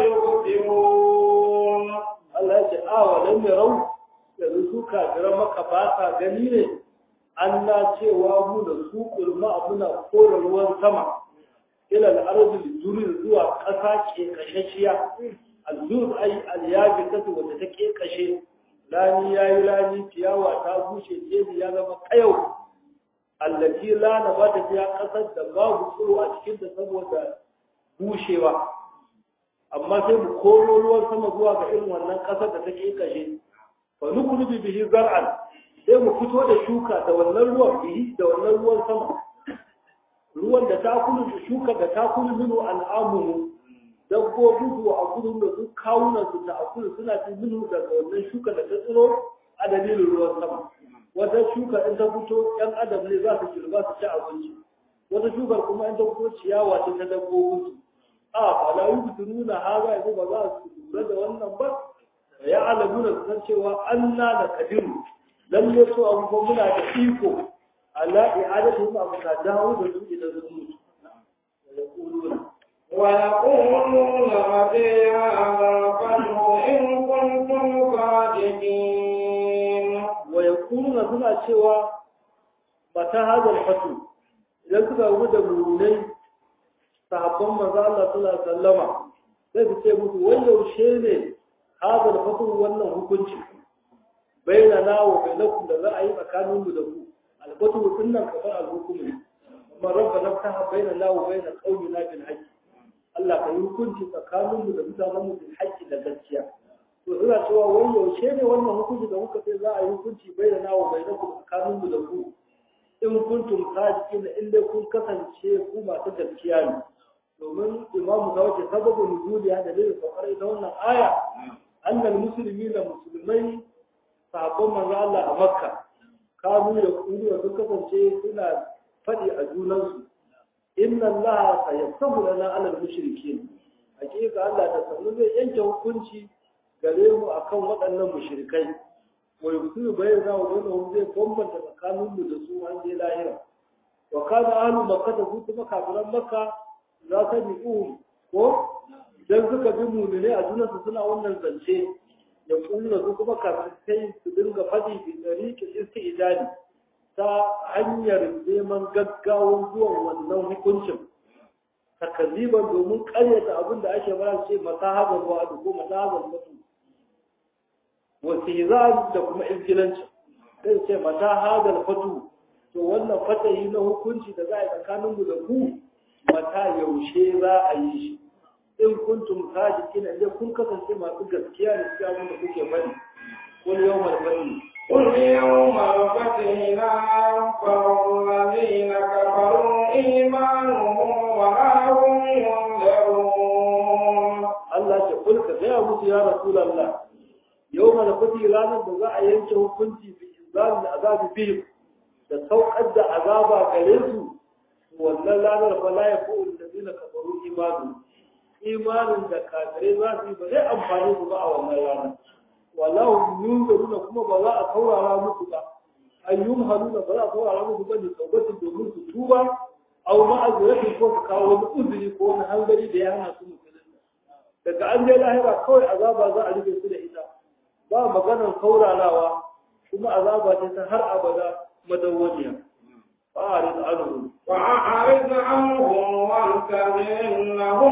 يبصرون Allah ya ce a wadan ya rau yanzu su kafiran maka ba sa gani ne an na cewa mu da su kulma muna kora ruwan sama ila al'arzul jurin zuwa ƙasa ke kashashiya al-jur ay al-yabi kasu wanda ta ke kashe lani yayi lani ciyawa ta bushe jeji ya zama kayau allati la na ba ta fiya ƙasar da babu tsiro a cikin ta saboda bushewa amma sai mu koro ruwan sama zuwa ga irin wannan ƙasar da take kashe fa nukrubi bihi zar'an sai mu fito da shuka da wannan ruwan bihi da wannan ruwan sama ruwan da ta kulu da shuka da ta kulu minu al'amuhu dabbobin su a kudin da su kawunan su ta akulu suna cin minu daga wannan shuka da ta tsiro a dalilin ruwan sama wata shuka in ta fito yan adam ne za su girba su ci abinci wata shukar kuma in ta fito ciyawa ce ta dabbobin su a fala yubtununa haza yanzu ba za su lura da wannan ba ya alamuna su san cewa Allah da kadiru lalle su abubuwan muna da iko ala i'adatu ma abu ka dawo da su idan sun mutu ويقولون متى هذا الفتح إن كنتم صادقين wa yakununa suna cewa mata hadal fatu idan suka rubu da mulunai sahabban manzo Allah sallallahu alaihi wasallama sai su ce musu wai yaushe ne hadal fatu wannan hukunci baina na wa bainakum da za a yi tsakanin mu da ku albatu kunnan kamar alhukumu ne amma rabbana ta baina la wa baina qaumina bil haqq Allah ka yi hukunci tsakaninmu da mutanenmu bil haqqi da gaskiya to ina cewa wai yaushe ne wannan hukunci da muka ce za a yi hukunci bai da nawa bai naku tsakaninmu da ku in kuntum sadiqin in dai kun kasance ku masu gaskiya ne domin imamu da wace sababu nuzuli ya dalilin saukar ita wannan aya annal musulmi da musulmai sahabban manzo Allah a makka kanu da kuriya sun kasance suna faɗi a junansu inna Allah sayaftahu lana alal mushrikin hakika Allah da sanu zai yanke hukunci gare mu akan waɗannan mushrikai wa yusiru bayyana wa bainahum zai bambanta tsakanin mu da su an je lahira wa kana ahlu makka da su kuma kafiran makka za ta bi ko idan suka bi mu'mine a junansu suna wannan zance ya kunna su kuma kafirai su dinga faɗi bi tariqi istidali ta hanyar neman gaggawan zuwan wannan hukuncin takaziban domin karyata abin da ake bara ce masahabar wa'adu ko masahabar mutu wasizan da kuma izgilanci sai ce mata hadal fatu to wannan fatayi na hukunci da za a yi tsakanin mu da ku mata yaushe za a yi shi in kuntum sadiqin idan kun kasance masu gaskiya da cikin abin da kuke faɗi qul yawmal fati قل يوم الفتح لا ينفع الذين كفروا إيمانهم ولا هم ينذرون Allah ce kul ka gaya musu ya Rasulallah yau mana fati ranar da za a yanke hukunci bi inzalin azabi bihim da saukar da azaba gare su wannan ranar fa la yafu allazina kafaru imanu imanin da kafirai za su yi ba zai amfani su ba a wannan ranar wallahu yunzaruna kuma ba za a saurara musu ba ayyum haluna ba za a saurara musu ba ne taubatin domin su tuba au ma'aziratin ko su kawo wani uzuri ko wani hanzari da ya hana su musulunta daga an je lahira kawai azaba za a rufe su da ita ba maganar saurarawa kuma azaba ce ta har abada madawwamiya fa'arid anhum وأعرض عنهم وانتظر إنهم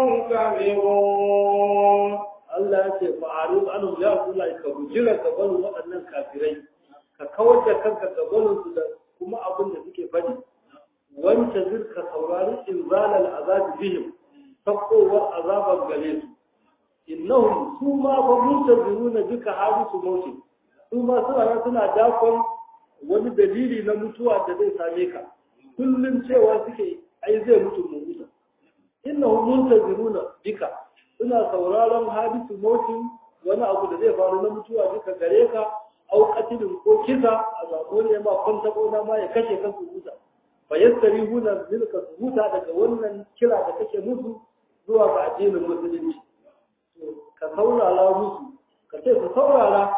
منتظرون Allah ya ce fa'arid anhum ya kula ka bujira gaban waɗannan kafirai ka kawar da kanka gaban su da kuma abin da suke faɗi wanta zirka saurari inzalal azabi bihim sakowar azabar gare su innahum su ma fa muntaziruna duka hadisu mauti su ma suna nan suna dakon wani dalili na mutuwa da zai same ka kullum cewa suke ai zai mutu mu mutu innahum muntaziruna duka suna sauraron hadisu mauti wani abu da zai faru na mutuwa duka gare ka au qatilin ko kisa a zabo ne ma kwanta ko ma ya kashe kansu huta fa yastarihuna zilka su huta daga wannan kira da kake musu zuwa ga addinin musulunci ka saurara musu ka ce ka saurara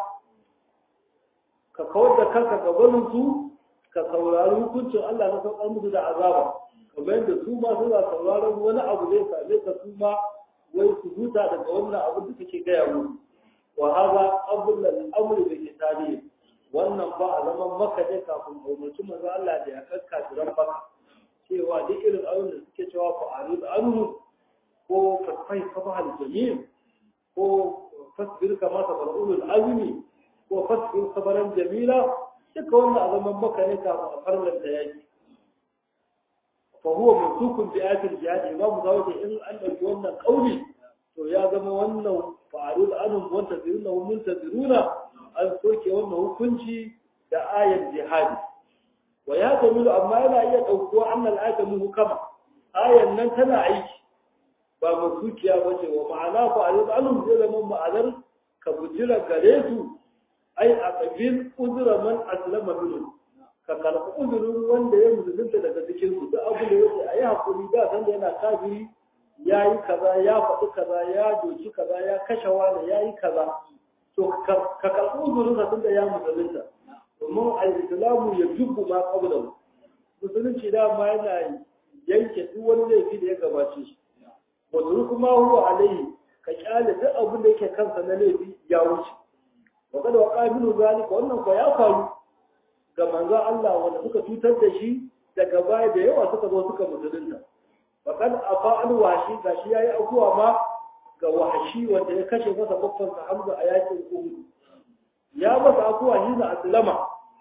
ka kawar da kanka ga su ka saurari hukuncin Allah na saukar musu da azaba kamar yadda su ma suna sauraron wani abu zai same ka su ma wai su huta daga wannan abu da kake gaya musu wa haza qabla al-amri bi kitabi wannan ba a zaman maka ne kafin umarci manzo Allah da ya kakka jiran baka cewa duk irin abin da suke cewa fa arid anhu ko fasfai sabahal jamil ko fasbir kama sabar ulul azmi ko fasbir sabaran jamila duka wannan a zaman maka ne kafin a farlan da yaki fa huwa mansukun bi ayatil jihad imam zawati in an dauki wannan kauli to ya zama wannan fa'arud anhum muntaziruna wa muntaziruna an soke wannan hukunci da ayar jihadi wa ya tamilu amma yana iya daukuwa annal ayata muhkama ayan nan tana aiki ba masukiya ba ce wa ma'ana fa alim alum zai zama ma'anar ka bujira gare su ai a kabil uzura man aslama minhu ka karɓi uzurin wanda ya musulunta daga cikin su duk abu da yake a yi hakuri da san da yana kafiri ya yi kaza ya faɗi kaza ya doki kaza ya kashe wani ya yi kaza to ka karɓi uzurin sa tun da ya musulunta domin al-islamu ya jubbu ma qablahu musulunci dama yana yanke duk wani laifi da ya gabace shi wadda kuma huwa alaihi ka kyale duk abin da yake kansa na laifi ya wuce wa kada wa qabilu zalika wannan ko ya faru ga manzo Allah wanda suka cutar da shi daga baya da yawa suka zo suka musulunta wa kad afa al washi gashi yayi akuwa ma ga washi wanda ya kashe masa babban sa Hamza a yakin Uhud ya masa akuwa shi na aslama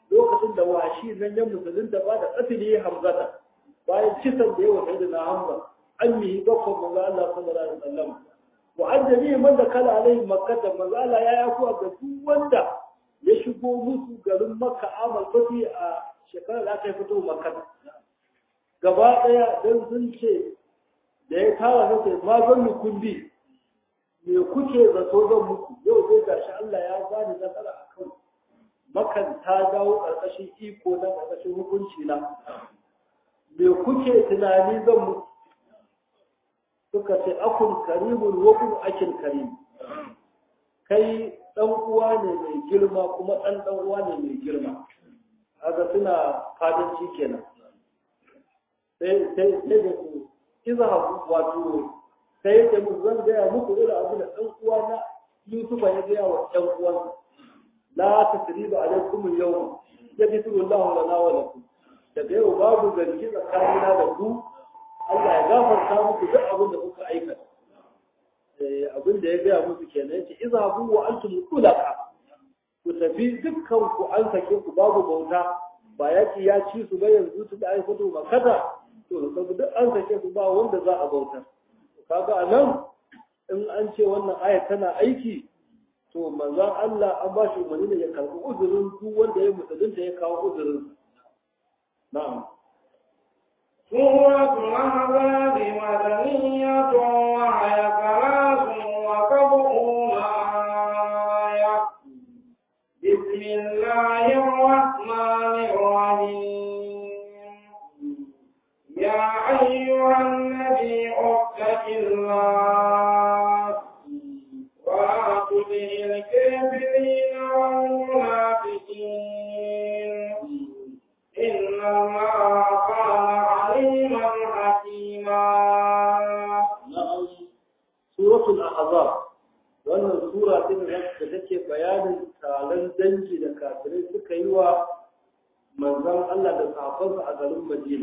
lokacin da washi nan ya musulunta ba da qatli hamzata bayan kisan da yawa sai da hamza an yi bakon manzo Allah sallallahu alaihi wasallam wa an jami'i man da kala alaihi makka da manzo Allah ya yaku ga duk wanda ya shigo musu garin makka amal fati a shekarar da aka yi fito makka gaba daya dan sun ce da ya kawo na sai ma zan mu kundi me kuke zato zan muku yau zai gashi Allah ya bani nasara akan makan ta dawo ƙarƙashin iko na ƙarƙashin hukunci na me kuke tunani zan muku suka ce akun karimun wakun akin karim kai dan uwa ne mai girma kuma dan dan uwa ne mai girma haka suna fadanci kenan sai sai sai da su iza wato sai da mu zan gaya muku irin abu da dan uwa na Yusufa ya gaya wa ɗan uwan la tasriba alaikum al-yawma yabitu Allahu lana wa lakum daga yau babu zargi tsakanina da ku Allah ya gafarta muku duk abin da kuka aikata. Abin da ya gaya musu kenan yace idza bu wa antum tulaqa ku tafi dukkan ku an sake ku babu bauta ba yaki ya ci su ba yanzu su da ai fito makata to sabu duk an sake su ba wanda za a bauta kaga anan in an ce wannan aya tana aiki to manzon Allah an ba shi umarni ne ya karbi uzurin duk wanda ya musulunta ya kawo uzurin na'am سورة الأحزاب مدنية وهي ثلاث وسبعون آية بسم الله الرحمن الرحيم يا أيها النبي اتق الله ولا تطع الكافرين والمنافقين إن الله كان عليما حكيما na'am suratul ahzab wannan sura din da take bayanin taron dangi da kafirai suka yi wa manzon Allah da sahabbansa a garin Madina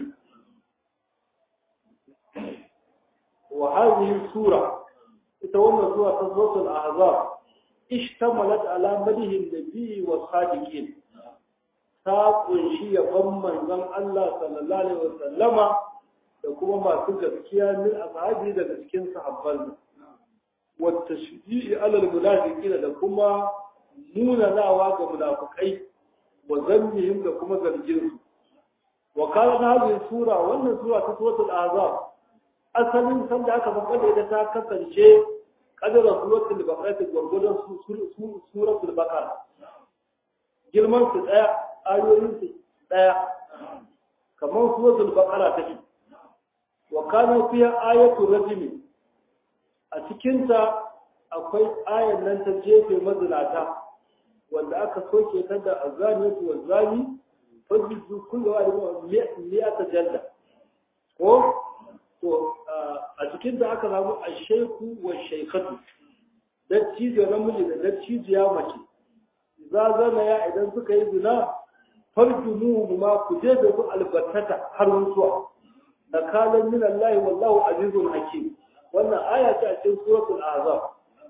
wa hadhihi sura ita wannan sura ta suratul ahzab ishtamalat ala madihi nabi wa sadiqin ta kunshi yabon manzon Allah sallallahu alaihi wasallama da kuma masu gaskiya min ashabi daga cikin sahabban wa tashji'i ala almunafiqin da kuma munanawa ga munafikai wa zammihim da kuma zargin su wa kana hadhihi sura wannan sura ta suratul ahzab asalin san da aka faɗa da ta kasance kadara suratul baqara gurgurdan suratul baqara girman su daya ayoyin su daya kamar suratul baqara take wa kana fiha ayatu rajmi a cikin ta akwai ayan nan ta jefe mazinata wanda aka soke ta da azaniyatu wa zani fajizu kullu wa mi'ata jalla ko to a cikin ta aka samu ashaiku wa shaykatu dattijo namiji da dattijiya mace za zana ya idan suka yi zina farjumu ma ku je da su albattata har mutuwa nakalan min Allah wallahu azizun hakim wannan aya ce a cikin suratul azab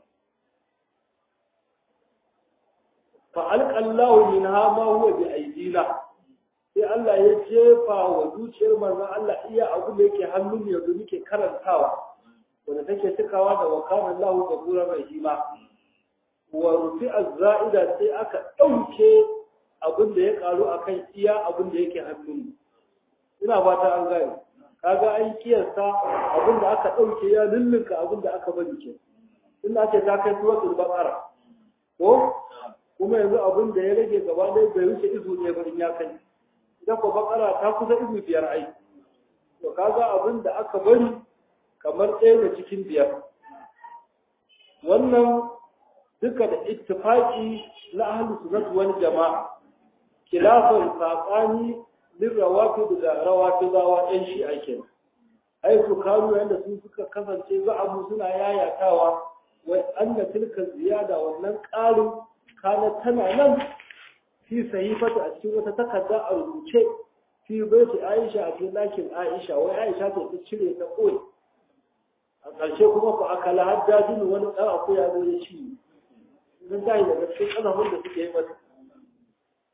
fa alqa Allah minha ma huwa bi aidina sai Allah ya jefa wa zuciyar manzon Allah iya abu da yake hannun yanzu muke karantawa wanda take cikawa da wakana Allah gafura rahima wa rufi az-za'ida sai aka dauke abin da ya karu akan iya abin da yake hannun ina fata an gane kaga an kiyasta abin da aka ɗauke ya lullunka abin da aka bari ke inda ake ta kai suratul baqara ko kuma yanzu abin da ya rage gaba ɗaya bai wuce izu ɗaya ba in ya kai idan ko baqara ta kusa izu biyar ai to kaga abin da aka bari kamar ɗaya da cikin biyar wannan duka da ittifaqi na ahlus sunnah wal jama'a khilafun sabani lirrawafid da rawafidawa ɗan shi ake ai su karu yanda su suka kasance za abu suna yayatawa wai anna tilka ziyada wannan ƙarin kana tana nan fi sahifatu a cikin wata takarda a rubuce fi baiti Aisha a cikin ɗakin Aisha wai Aisha ta ta cire ta koyi a ƙarshe kuma ku akala haddajin wani ɗan akuya zo ya ci sun tayi daga cikin ƙazafin da suke yi mata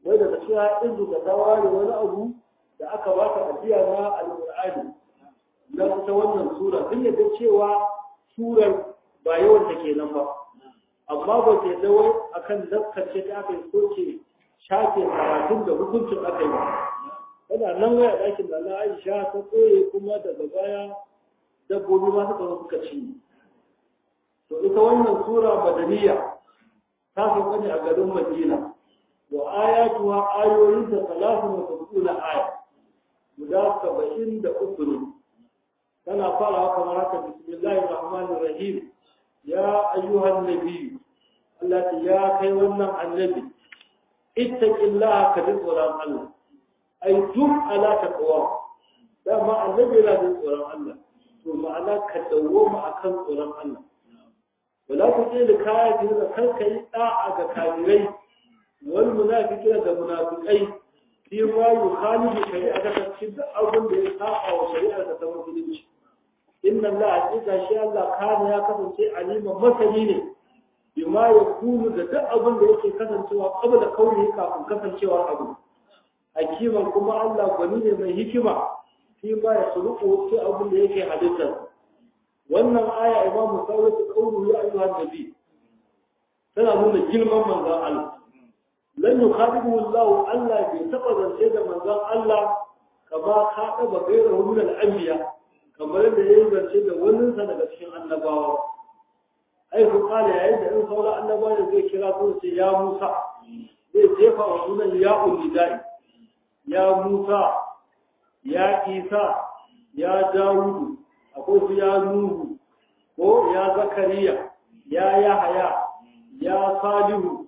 wai daga cikin haɗin da ta ware wani abu da aka ba ta ajiya na alƙur'ani na ita wannan sura sun yadda cewa surar ba yawan da kenan ba amma ba ta yadda wai akan laskace ta aka yi soke shafe karatun da hukuncin aka yi ba tana nan waya ɗakin da na aisha ta koye kuma daga baya dabbobi ma suka zo suka ci to ita wannan sura madaniya ta sauka ne a garin madina wa ayatuha ayoyin da talatu wa sab'una aya guda saba'in da uku ne tana farawa kamar haka bismillahir rahmanir rahim ya ayyuhan nabi Allah ya kai wannan annabi ittaqillaha ka ji tsoron Allah ai duk ala taqwa dama annabi yana da tsoron Allah to ma'ana ka dawoma akan tsoron Allah wala ku ce da kaya ki da kanka yi da'a ga kafirai wal munafiqina da munafiqai fi ma yukhalifu shari'ata ta cikin da abin da ya saba wa shari'ar ta musulunci inna Allah hakika shi Allah kana ya kasance aliman masani ne bima yakunu da duk abin da yake kasancewa qabla kauni kafin kasancewa abu hakiman kuma Allah gwani ne mai hikima shi ba ya suluku wasu abin da yake halittar wannan aya imam musawwat qawlu ya ayyuha nabi tana nuna girman manzon Allah lan yukhadibu Allah Allah bai taba zance da manzon Allah kama khadaba ghayrahu min al-anbiya kamar da yayi zance da wani sa daga cikin annabawa ai ku kala yayin da in sauran annabawa zai kira su ce ya Musa zai jefa wa sunan ya ulidai ya Musa ya Isa ya Dawudu akwai su ya Nuhu ko ya Zakariya ya Yahaya ya Salihu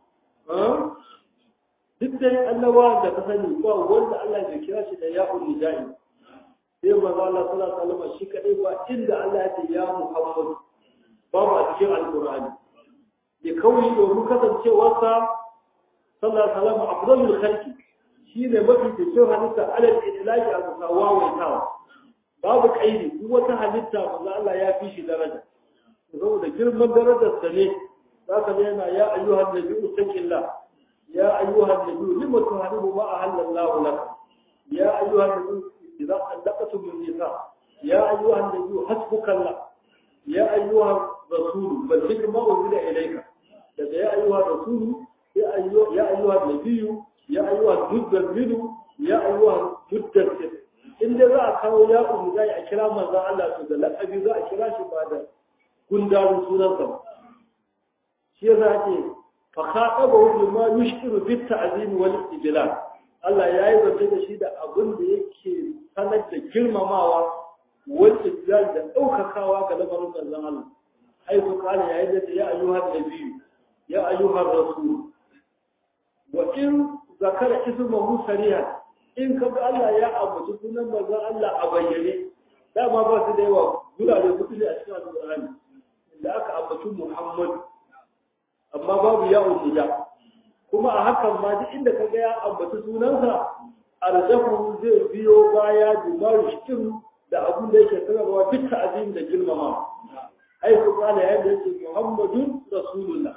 duk dai annabawa da ka sani ba wanda Allah ya kira shi da ya ulidai sai manzo Allah sallallahu alaihi wasallam shi kadai ba inda Allah ya ce ya Muhammad babu a cikin alqur'ani ya kauni domin kasancewarsa sallallahu alaihi wasallam afdalul khalqi shi ne mafi cikin halitta alal idlaki a bisa wawaitawa babu kaidi duk wata halitta manzo Allah ya fi shi daraja saboda girman darajar sa ne zaka ga yana ya ayyuhan nabiyyu taqillah ya ayyuhan nabiyyu lima tuharibu ma ahallallahu lak ya ayyuhan nabiyyu idza allaqtum min nisa ya ayyuhan nabiyyu hasbukallah ya ayyuhan rasul balligh ma unzila ilayka daga ya ayyuhan rasul ya ayyuhan nabiyyu ya ayyuhan muddassiru ya ayyuhan muddassir in dai za a kawo ya umu zai a kira manzon Allah to da laqabi za a kira shi ba da gundarun sunansa ba shi yasa ake fa khataba hu ma yushkiru bit ta'zim wal istijlal Allah ya yi zance da shi da abin da yake sanar da girmamawa wal istijlal da daukakawa ga lamarin manzon Allah ai to kala yayin da ya ayyuhan nabiyyu ya ayyuhan rasul wa in zakara ismahu sariya in ka ga Allah ya ambaci sunan manzon Allah a bayyane dama ba su da yawa gurare hudu ne a cikin alƙur'ani inda aka ambaci Muhammad amma babu ya ummiya kuma a hakan ma duk inda ka ga ya ambaci sunansa arzahu zai biyo baya dubaru shikin da abun da yake sanarwa duk ta'azim da girmama ai ku kana yadda yake Muhammadun Rasulullah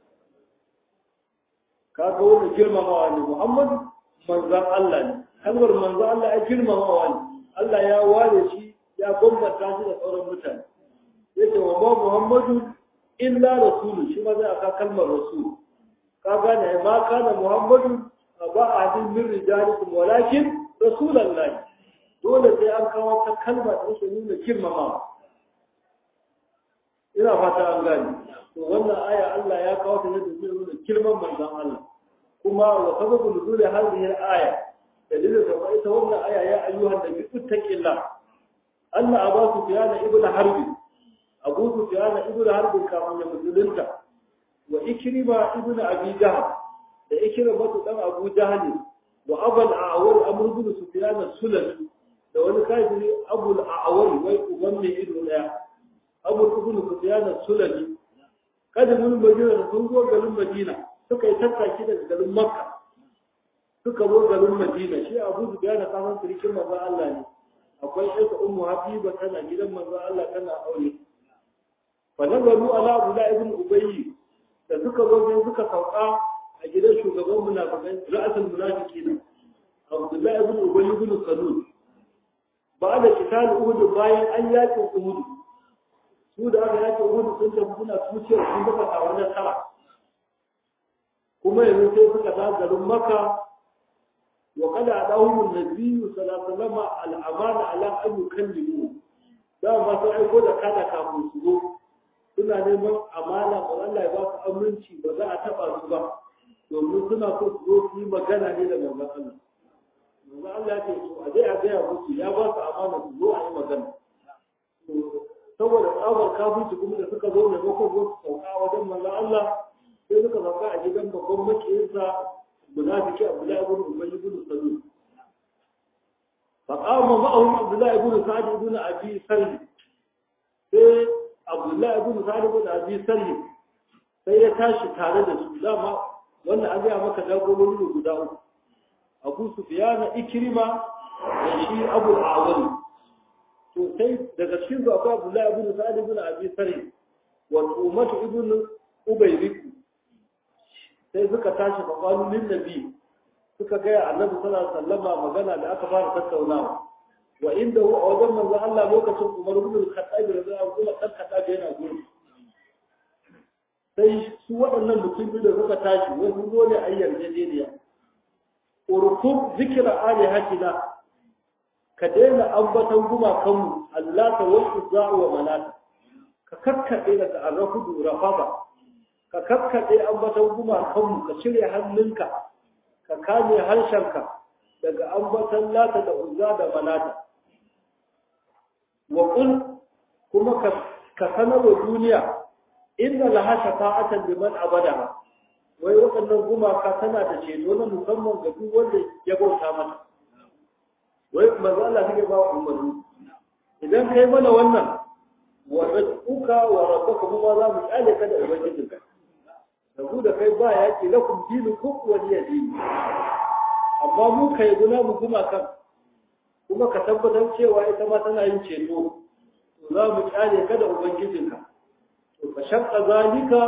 kaga wannan girmamawa ne Muhammad manzan Allah ne kalmar manzan Allah ya girmamawa ne Allah ya ware shi ya bambanta shi da sauran mutane yace wa ma Muhammadu illa rasulu shi ma zai aka kalmar rasul ka gane ma kana Muhammadu ba ahadin min rijalikum walakin rasulullahi dole sai an kawo ta kalma da take nuna girmamawa ina fata an gane to wannan aya Allah ya kawo ta ne da nuna girman manzan Allah kuma wa sababu nuzul hadhihi al-aya dalilin da kuma ita wannan aya ya ayyuhan nabi ittaqillah anna abu sufyan ibn harb abu sufyan ibn harb kafin ya musulunta wa ikrima ibn abi jahl da ikrima to dan abu jahl wa abul a'war amr ibn sufyan sulami da wani kafiri abul a'war wai uban ne ido daya abu ibn sufyan sulami kada mun madina da sun zo garin madina suka yi tattaki daga garin makka suka zo garin madina shi abu su gane kasan sirikin manzan allah ne akwai aika ummu habiba tana gidan manzan allah tana aure fa nazaru ala abdullah ibn ubayy da suka zo sai suka sauka a gidan shugaban munafikai ra'asul munafiqina Abdullahi ibn Ubay ibn Salul ba da kitab Uhud bayan an yaki Uhud su da aka yaki Uhud sun tafi suna tuciyar sun dafa tawar nasara kuma yanzu sai suka da garin Makka wa kada adahum an-nabiy sallallahu alaihi wasallam al-amana ala an yukallimu da ba su aiko da kada kafin su zo suna neman amana ba Allah ya ba su aminci ba za a taba su ba domin suna so su zo su yi magana ne da manzon Allah manzon Allah ya ce to a dai a gaya musu ya ba su amana su zo a yi magana saboda tsabar kafinci kuma da suka zo ne ko zo su sauka wajen manzon Allah sai suka sauka a gidan babban makiyinsa munafiki Abdullahi ibn Ubay ibn Salul فقام معهم عبد الله بن سعد بن ابي سلم sai Abdullahi ibn Sa'id ibn Abi Salim sai ya tashi tare da su dama wannan an gaya maka jagorori ne guda uku Abu Sufyan Ikrima da shi Abu Awali to sai daga cikin su akwai Abdullahi ibn Sa'id ibn Abi Salim wa Umar ibn Ubayrik sai suka tashi fa qalu lin nabi suka gaya annabi sallallahu alaihi wasallama magana da aka fara tattaunawa wa inda hu a wajen manzo Allah lokacin Umar ibn al-Khattab radiyallahu anhu dan Khattab yana gurin sai su waɗannan mutum biyu da suka tashi wai sun zo ne a yarjejeniya urkub zikra alihatina ka daina ambatan gumakanmu Allah ta wasu za'u wa manata ka kakkaɗe daga arrafudu rafaba ka kakkaɗe ambatan gumakanmu ka cire hannunka ka kame harshenka daga ambatan lata da uzza da manata wa qul kuma ka sanar wa duniya inna laha shafa'atan liman abadaha wai waɗannan gumaka tana da ceto na musamman ga duk wanda ya bauta mata wai manzo Allah take ba umarni idan kai mana wannan wa rabbuka wa rabbuka kuma za mu kyale ka da ubangijinka da ku da kai ba yaki lakum dinukum wa liya dini amma mu kai guna mu kuma kan kuma ka tabbatar cewa ita ma tana yin ceto to za mu kyale ka da ubangijinka to fa shaqqa zalika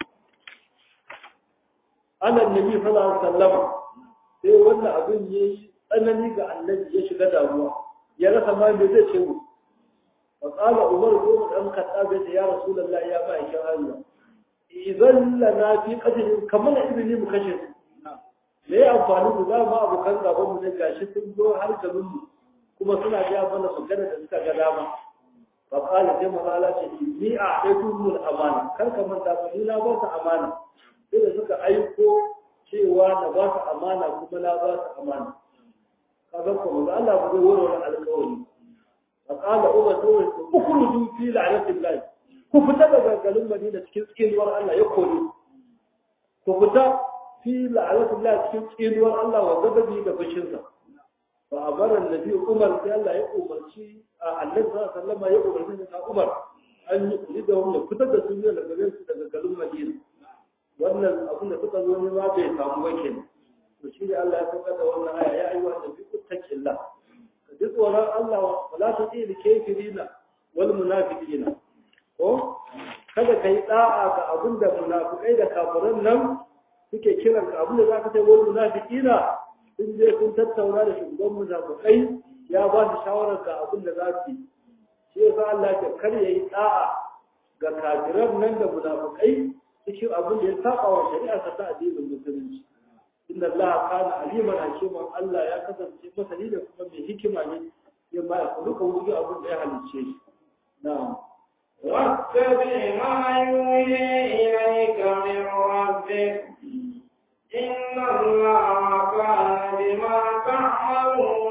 ala annabi sallallahu alaihi wasallam sai wannan abin yayi tsanani ga annabi ya shiga damuwa ya rasa ma me zai ce mu fa qala umar ko dan khattab ya rasulullah ya ba shi Allah idan lana fi qadrin kamar ibni mu kashe su me ya amfani da za mu abokan gaban mu ne gashi sun zo har garin mu kuma suna ga mana magana da suka ga dama fa qala sai mu ala ce ni a aikumul amana kar ka manta ba ni na ba ta amana sai da suka aiko cewa na ba ta amana kuma na ba ta amana kaga ko manzo Allah ba zai warware alƙawari fa qala umar to ukhruju fi la'natillah ku fita daga garin Madina cikin tsinuwar Allah ya kore ku fita fi la'anatullah cikin tsinuwar Allah wa gababi da fushinsa fa amara annabi Umar sai Allah ya umarci annabi sallallahu alaihi wasallam ya umarci da Umar an yi da wannan fitar da sun daga garin su daga garin Madina wannan abin da suka zo ne ma bai samu ba kenan to shi ne Allah ya saukar da wannan aya ya ayyuha nabi kuttaqillah ka ji tsoron Allah wala tuti kafirina wal munafiqina ko kada ka yi da'a ga abin da munafikai da kafiran nan suke kiran ka abin da za ka sai wani munafiqina sun je sun tattauna da shugaban munafikai ya ba su shawarar ga abin da za su yi shi yasa Allah ya kar ya yi da'a ga kafiran nan da munafikai cikin abin da ya saba wa shari'a ta addinin musulunci inna Allah kana aliman hakiman Allah ya kasance masani da kuma mai hikima ne ya ma ya duka wuri abin da ya halicce shi na'am واتبع ما يوحي إليك من ربك إن الله كان بما تعملون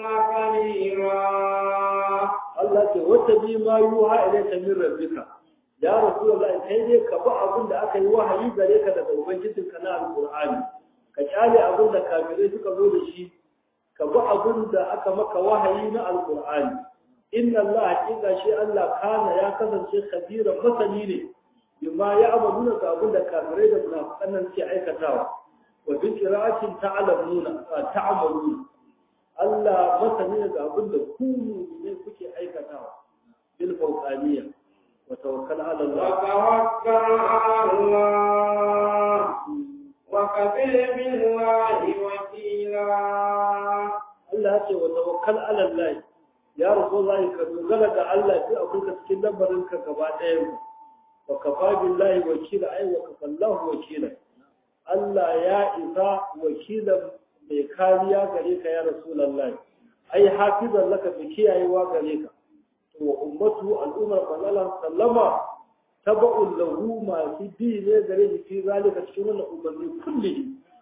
خبيرا Allah ce wata bi ma yuha ilayka min rabbika ya rasulullah kai dai ka bi abin da aka yi wahayi gare ka daga ubangijin ka na alqur'ani ka kyale abin da kafirai suka zo da shi ka bi abin da aka maka wahayi na alqur'ani inna Allah hakika shi Allah kana ya kasance khabira masani ne bima ya amaluna ga abin da kafirai da munafiqan nan ke aikatawa wa bi qira'atin ta'lamuna ta'maluna Allah masani ne ga abin da ku ne kuke aikatawa bil fawqaniyya wa tawakkal ala Allah وتوكل على الله وكفى وكفى بالله وكيلا Allah ya ce wa tawakkal ala Allah ya rasulullahi ka dogara ga Allah sai akwai ka cikin lambarin ka gaba ɗaya wa kafa billahi wakila ai wa kafallahu wakila Allah ya isa wakilan mai kariya gare ka ya rasulullahi ai hafizan laka bi kiyayewa gare ka to wa ummatu al'ummar sallallahu sallama taba'un lahu masu bi ne gare shi fi zalika cikin wannan umarni kullihi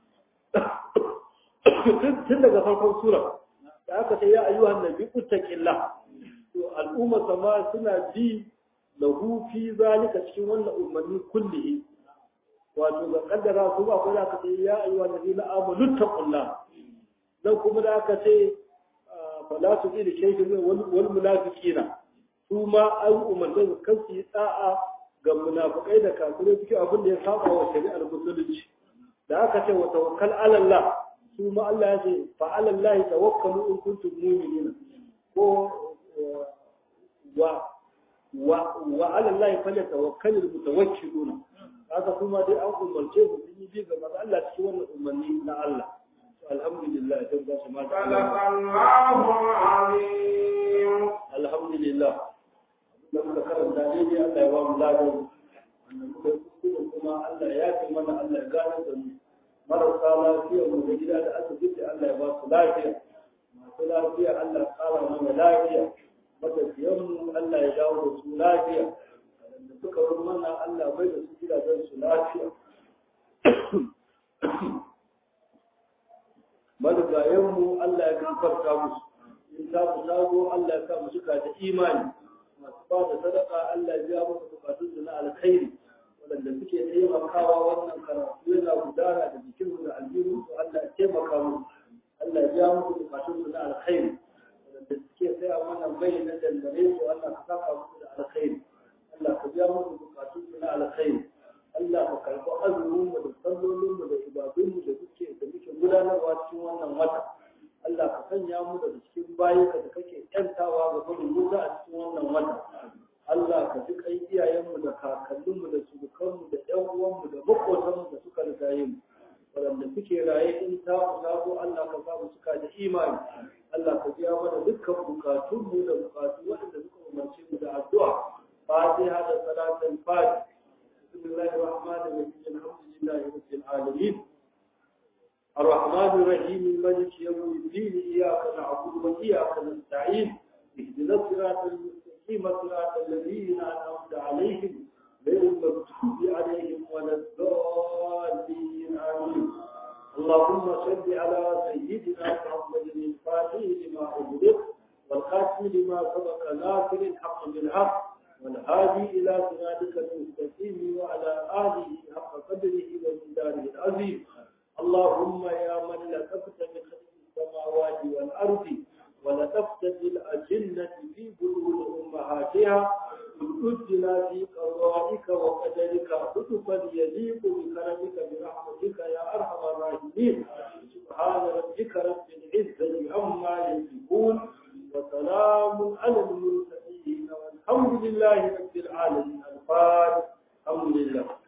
tun daga farkon sura da aka ce ya ayyuhan nabi uttaqillah to al'umma sama suna bi lahu fi zalika cikin wannan umarni kullihi wato ga kaddara su ba ko da aka ce ya ayyuhan nabi la amanu taqullah dan kuma da aka ce fala tu ila shay'in wal munafiqina su ma an umarta su kan su yi da'a ga munafikai da kafirai cikin abin da ya saba wa shari'ar musulunci da aka ce wa tawakkal ala Allah su ma Allah ya ce fa ala Allah tawakkalu in kuntum mu'minina ko wa wa wa ala Allah fa tawakkalu mutawakkiluna haka kuma dai an umarce su sun yi bi ga manzo Allah cikin wannan umarni na Allah alhamdulillah dan ba su ma صدق الله العظيم alhamdulillah da muka karanta daidai Allah ya ba mu ladan wannan muka yi kuskure kuma Allah ya fi mana Allah ya gane da mu marasa lafiya mu da gida da asibiti Allah ya ba su lafiya masu lafiya Allah ya kara mana lafiya matafiyan mu Allah ya dawo da su lafiya da suka bar mana Allah bai da su gidajen su lafiya marigayen mu Allah ya gafarta musu in ta mu tago Allah ya sa mu cika da imani masu ba da sadaka Allah ya biya musu bukatun su na alkhairi waɗanda suke taimakawa wannan karatu yana gudana da jikin da aljihu su Allah ya taimaka musu Allah ya biya musu bukatun su na alkhairi waɗanda suke saya mana bai na dandare su Allah ka saka musu da alkhairi Allah ka biya musu bukatun su na alkhairi Allah ka karɓi azumin mu da sallolin mu da ibadun mu da suke da muke gudanarwa cikin wannan wata Allah ka sanya mu daga cikin bayinka da kake ‘yantawa ga gudun wuta a cikin wannan wata. Allah ka ji kai iyayenmu da kakanninmu da surukanmu da ‘yan uwanmu da makotanmu da suka rigaye mu. Waɗanda suke raye in ta zago Allah ka sa mu suka da imani. Allah ka biya mana dukkan bukatunmu da bukatu waɗanda suka umarce mu da addu'a. Fatiha da salatul fatiha. Bismillahir rahmanir rahim. Alhamdulillahi rabbil alamin. الرحمن الرحيم الملك يوم الدين إياك نعبد وإياك نستعين اهدنا الصراط المستقيم صراط الذين أنعمت عليهم غير المغضوب عليهم ولا الضالين آمين اللهم صل على سيدنا محمد الفاتح لما أغلق والخاتم لما سبق ناصر الحق بالحق والهادي إلى صراطك المستقيم وعلى آله حق قدره ومقداره العظيم اللهم يا من لطفت بخلق السماوات والأرض ولطفت بالأجنة في بلوغ أمهاتها ادنا في قضائك وقدرك لطفا يليق بكرمك برحمتك يا أرحم الراحمين سبحان ربك رب العزة عما يصفون وسلام على المرسلين والحمد لله رب العالمين الفاتح الحمد لله